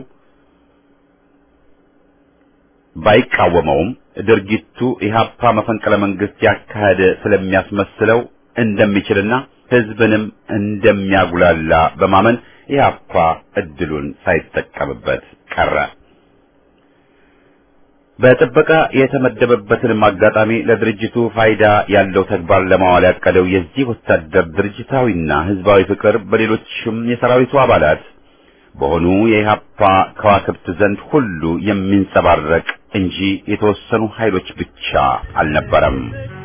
ባይቃወመውም ድርጊቱ ኢህአፓ መፈንቅለ መንግስት ያካሄደ ስለሚያስመስለው እንደሚችልና ህዝብንም እንደሚያጉላላ በማመን ኢህአፓ እድሉን ሳይጠቀምበት ቀረ። በጥበቃ የተመደበበትንም አጋጣሚ ለድርጅቱ ፋይዳ ያለው ተግባር ለማዋል ያቀደው የዚህ ወታደር ድርጅታዊና ህዝባዊ ፍቅር በሌሎችም የሰራዊቱ አባላት በሆኑ የኢህአፓ ከዋክብት ዘንድ ሁሉ የሚንጸባረቅ እንጂ የተወሰኑ ኃይሎች ብቻ አልነበረም።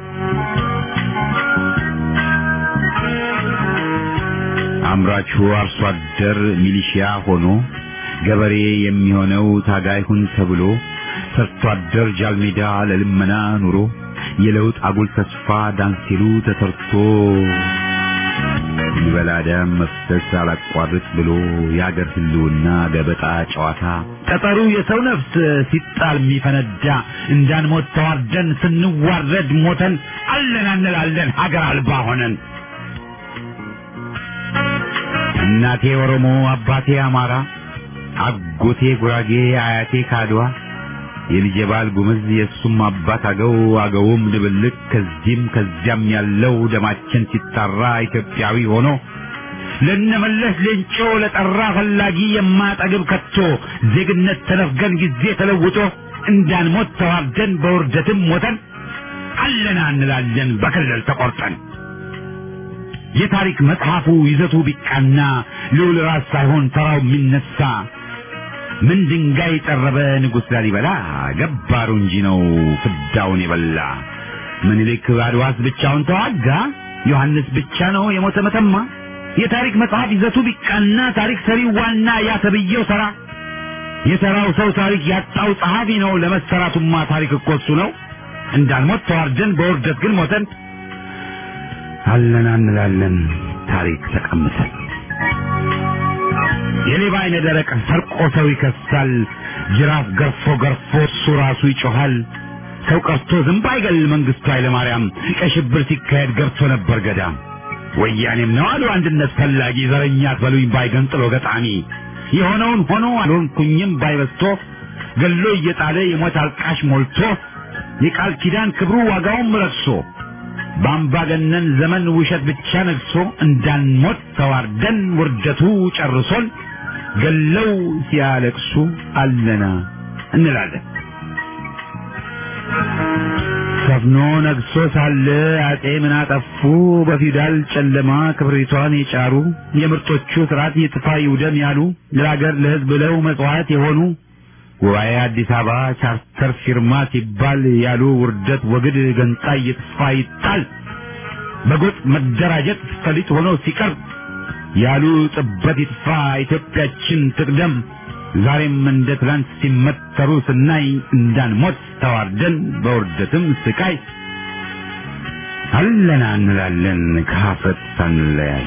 አምራቹ አርሶ አደር ሚሊሺያ ሆኖ ገበሬ የሚሆነው ታጋይ ሁን ተብሎ ሰርቶ አደር ጃልሜዳ ለልመና ኑሮ የለውጥ አጉል ተስፋ ዳንሲሉ ተሰርቶ ይበላ ደም መፍሰስ አላቋርጥ ብሎ የአገር ህልውና ገበጣ ጨዋታ ጠጠሩ የሰው ነፍስ ሲጣል የሚፈነዳ እንዳንሞት ተዋርደን ስንዋረድ ሞተን አለን አንላለን ሀገር አልባ ሆነን እናቴ ኦሮሞ አባቴ አማራ አጎቴ ጉራጌ አያቴ ካድዋ የልጄ ባል ጉምዝ የእሱም አባት አገው አገውም ድብልቅ ከዚህም ከዚያም ያለው ደማችን ሲጣራ ኢትዮጵያዊ ሆኖ ለነመለስ ሌንጮ ለጠራ ፈላጊ የማጠግብ ከቶ ዜግነት ተነፍገን ጊዜ ተለውጦ እንዳንሞት ተዋርደን በውርደትም ሞተን አለና እንላለን በክልል ተቆርጠን የታሪክ መጽሐፉ ይዘቱ ቢቃና ልዑል ራስ ሳይሆን ተራው የሚነሳ ምን ድንጋይ ጠረበ ንጉሥ ላሊበላ ገባሩ እንጂ ነው ፍዳውን የበላ ምኒልክ አድዋስ ብቻውን ተዋጋ ዮሐንስ ብቻ ነው የሞተ መተማ የታሪክ መጽሐፍ ይዘቱ ቢቃና ታሪክ ሰሪው ዋና ያ ተብዬው ሰራ የሰራው ሰው ታሪክ ያጣው ጸሐፊ ነው ለመሰራቱማ ታሪክ እኮ እሱ ነው እንዳልሞት ተዋርደን በውርደት ግን ሞተን አለን እንላለን ታሪክ ተቀምጠን የሌባ አይነ ደረቅ ሰርቆ ሰው ይከሳል ጅራፍ ገርፎ ገርፎ እሱ ራሱ ይጮሃል ሰው ቀርቶ ዝንብ አይገል መንግስቱ ኃይለማርያም ቀይ ሽብር ሲካሄድ ገብቶ ነበር ገዳም ወያኔም ነው አሉ አንድነት ፈላጊ ዘረኛ አትበሉኝ ባይ ገንጥሎ ገጣሚ የሆነውን ሆኖ አልሆንኩኝም ባይበስቶ ገሎ እየጣለ የሞት አልቃሽ ሞልቶ የቃል ኪዳን ክብሩ ዋጋውም ረክሶ በአምባገነን ዘመን ውሸት ብቻ ነግሶ እንዳንሞት ተዋርደን ውርደቱ ጨርሶን ገለው ሲያለቅሱ አለና እንላለን። ሰፍኖ ነግሶ ሳለ አጼ ምን አጠፉ? በፊውዳል ጨለማ ክብሪቷን የጫሩ የምርጦቹ ስርዓት ይጥፋ ይውደም ያሉ ለሀገር ለሕዝብ ብለው መጽዋዕት የሆኑ ጉባኤ አዲስ አበባ ቻርተር ፊርማ ሲባል ያሉ ውርደት ወግድ ገንጣይ ይጥፋ ይጣል በጎጥ መደራጀት ፈሊጥ ሆኖ ሲቀርብ ያሉ ጥበት ይጥፋ ኢትዮጵያችን ትቅደም ዛሬም እንደ ትላንት ሲመተሩ ስናይ እንዳንሞት ተዋርደን በውርደትም ስቃይ አለና እንላለን ከሀፍረት ሳንለያይ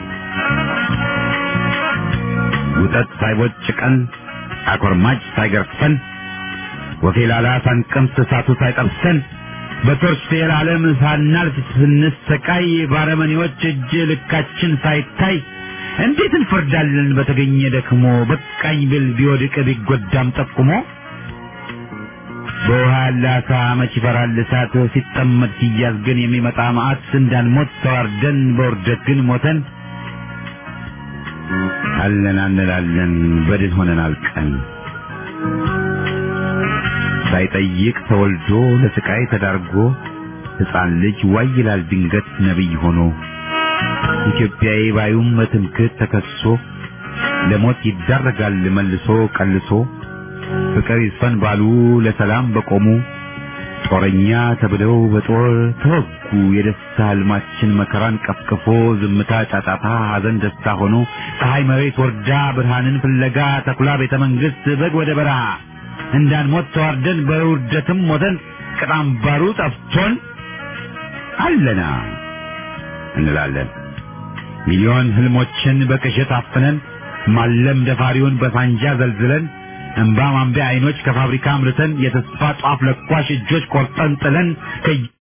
ውጠት ሳይቦጭቀን አኮርማጭ ሳይገርፈን ወፌላላ ሳንቀምስ እሳቱ ሳይጠብሰን በቶርች ፌር ዓለም ሳናልፍ ስንሰቃይ ባረመኔዎች እጅ ልካችን ሳይታይ እንዴት እንፈርዳለን በተገኘ ደክሞ በቃኝ ብል ቢወድቅ ቢጎዳም ጠቁሞ በውሃ ያለ አሳ መች ይፈራል እሳት ሲጠመድ ሲያዝ ግን የሚመጣ መዓት እንዳንሞት ተዋርደን በውርደት ግን ሞተን አለን አንላለን በድን ሆነን አልቀን ሳይጠይቅ ተወልዶ ለስቃይ ተዳርጎ ሕፃን ልጅ ዋይ ይላል ድንገት ነቢይ ሆኖ ኢትዮጵያዊ ባዩም በትምክህት ተከሶ ለሞት ይዳረጋል መልሶ ቀልሶ ፍቅር ይስፈን ባሉ ለሰላም በቆሙ ጦረኛ ተብለው በጦር ተወጉ። የደስታ ህልማችን መከራን ቀፍቅፎ ዝምታ ጫጫታ፣ ሐዘን ደስታ ሆኖ ፀሐይ መሬት ወርዳ ብርሃንን ፍለጋ ተኩላ ቤተ መንግስት በግ ወደ በረሃ እንዳንሞት ተዋርደን በውርደትም ሞተን ቅጣም ባሩ ጠፍቶን አለና እንላለን። ሚሊዮን ህልሞችን በቅዠት አፍነን ማለም ደፋሪውን በሳንጃ ዘልዝለን እንባ ማንቢያ አይኖች ከፋብሪካ አምርተን የተስፋ ጧፍ ለኳሽ እጆች ቆርጠን ጥለን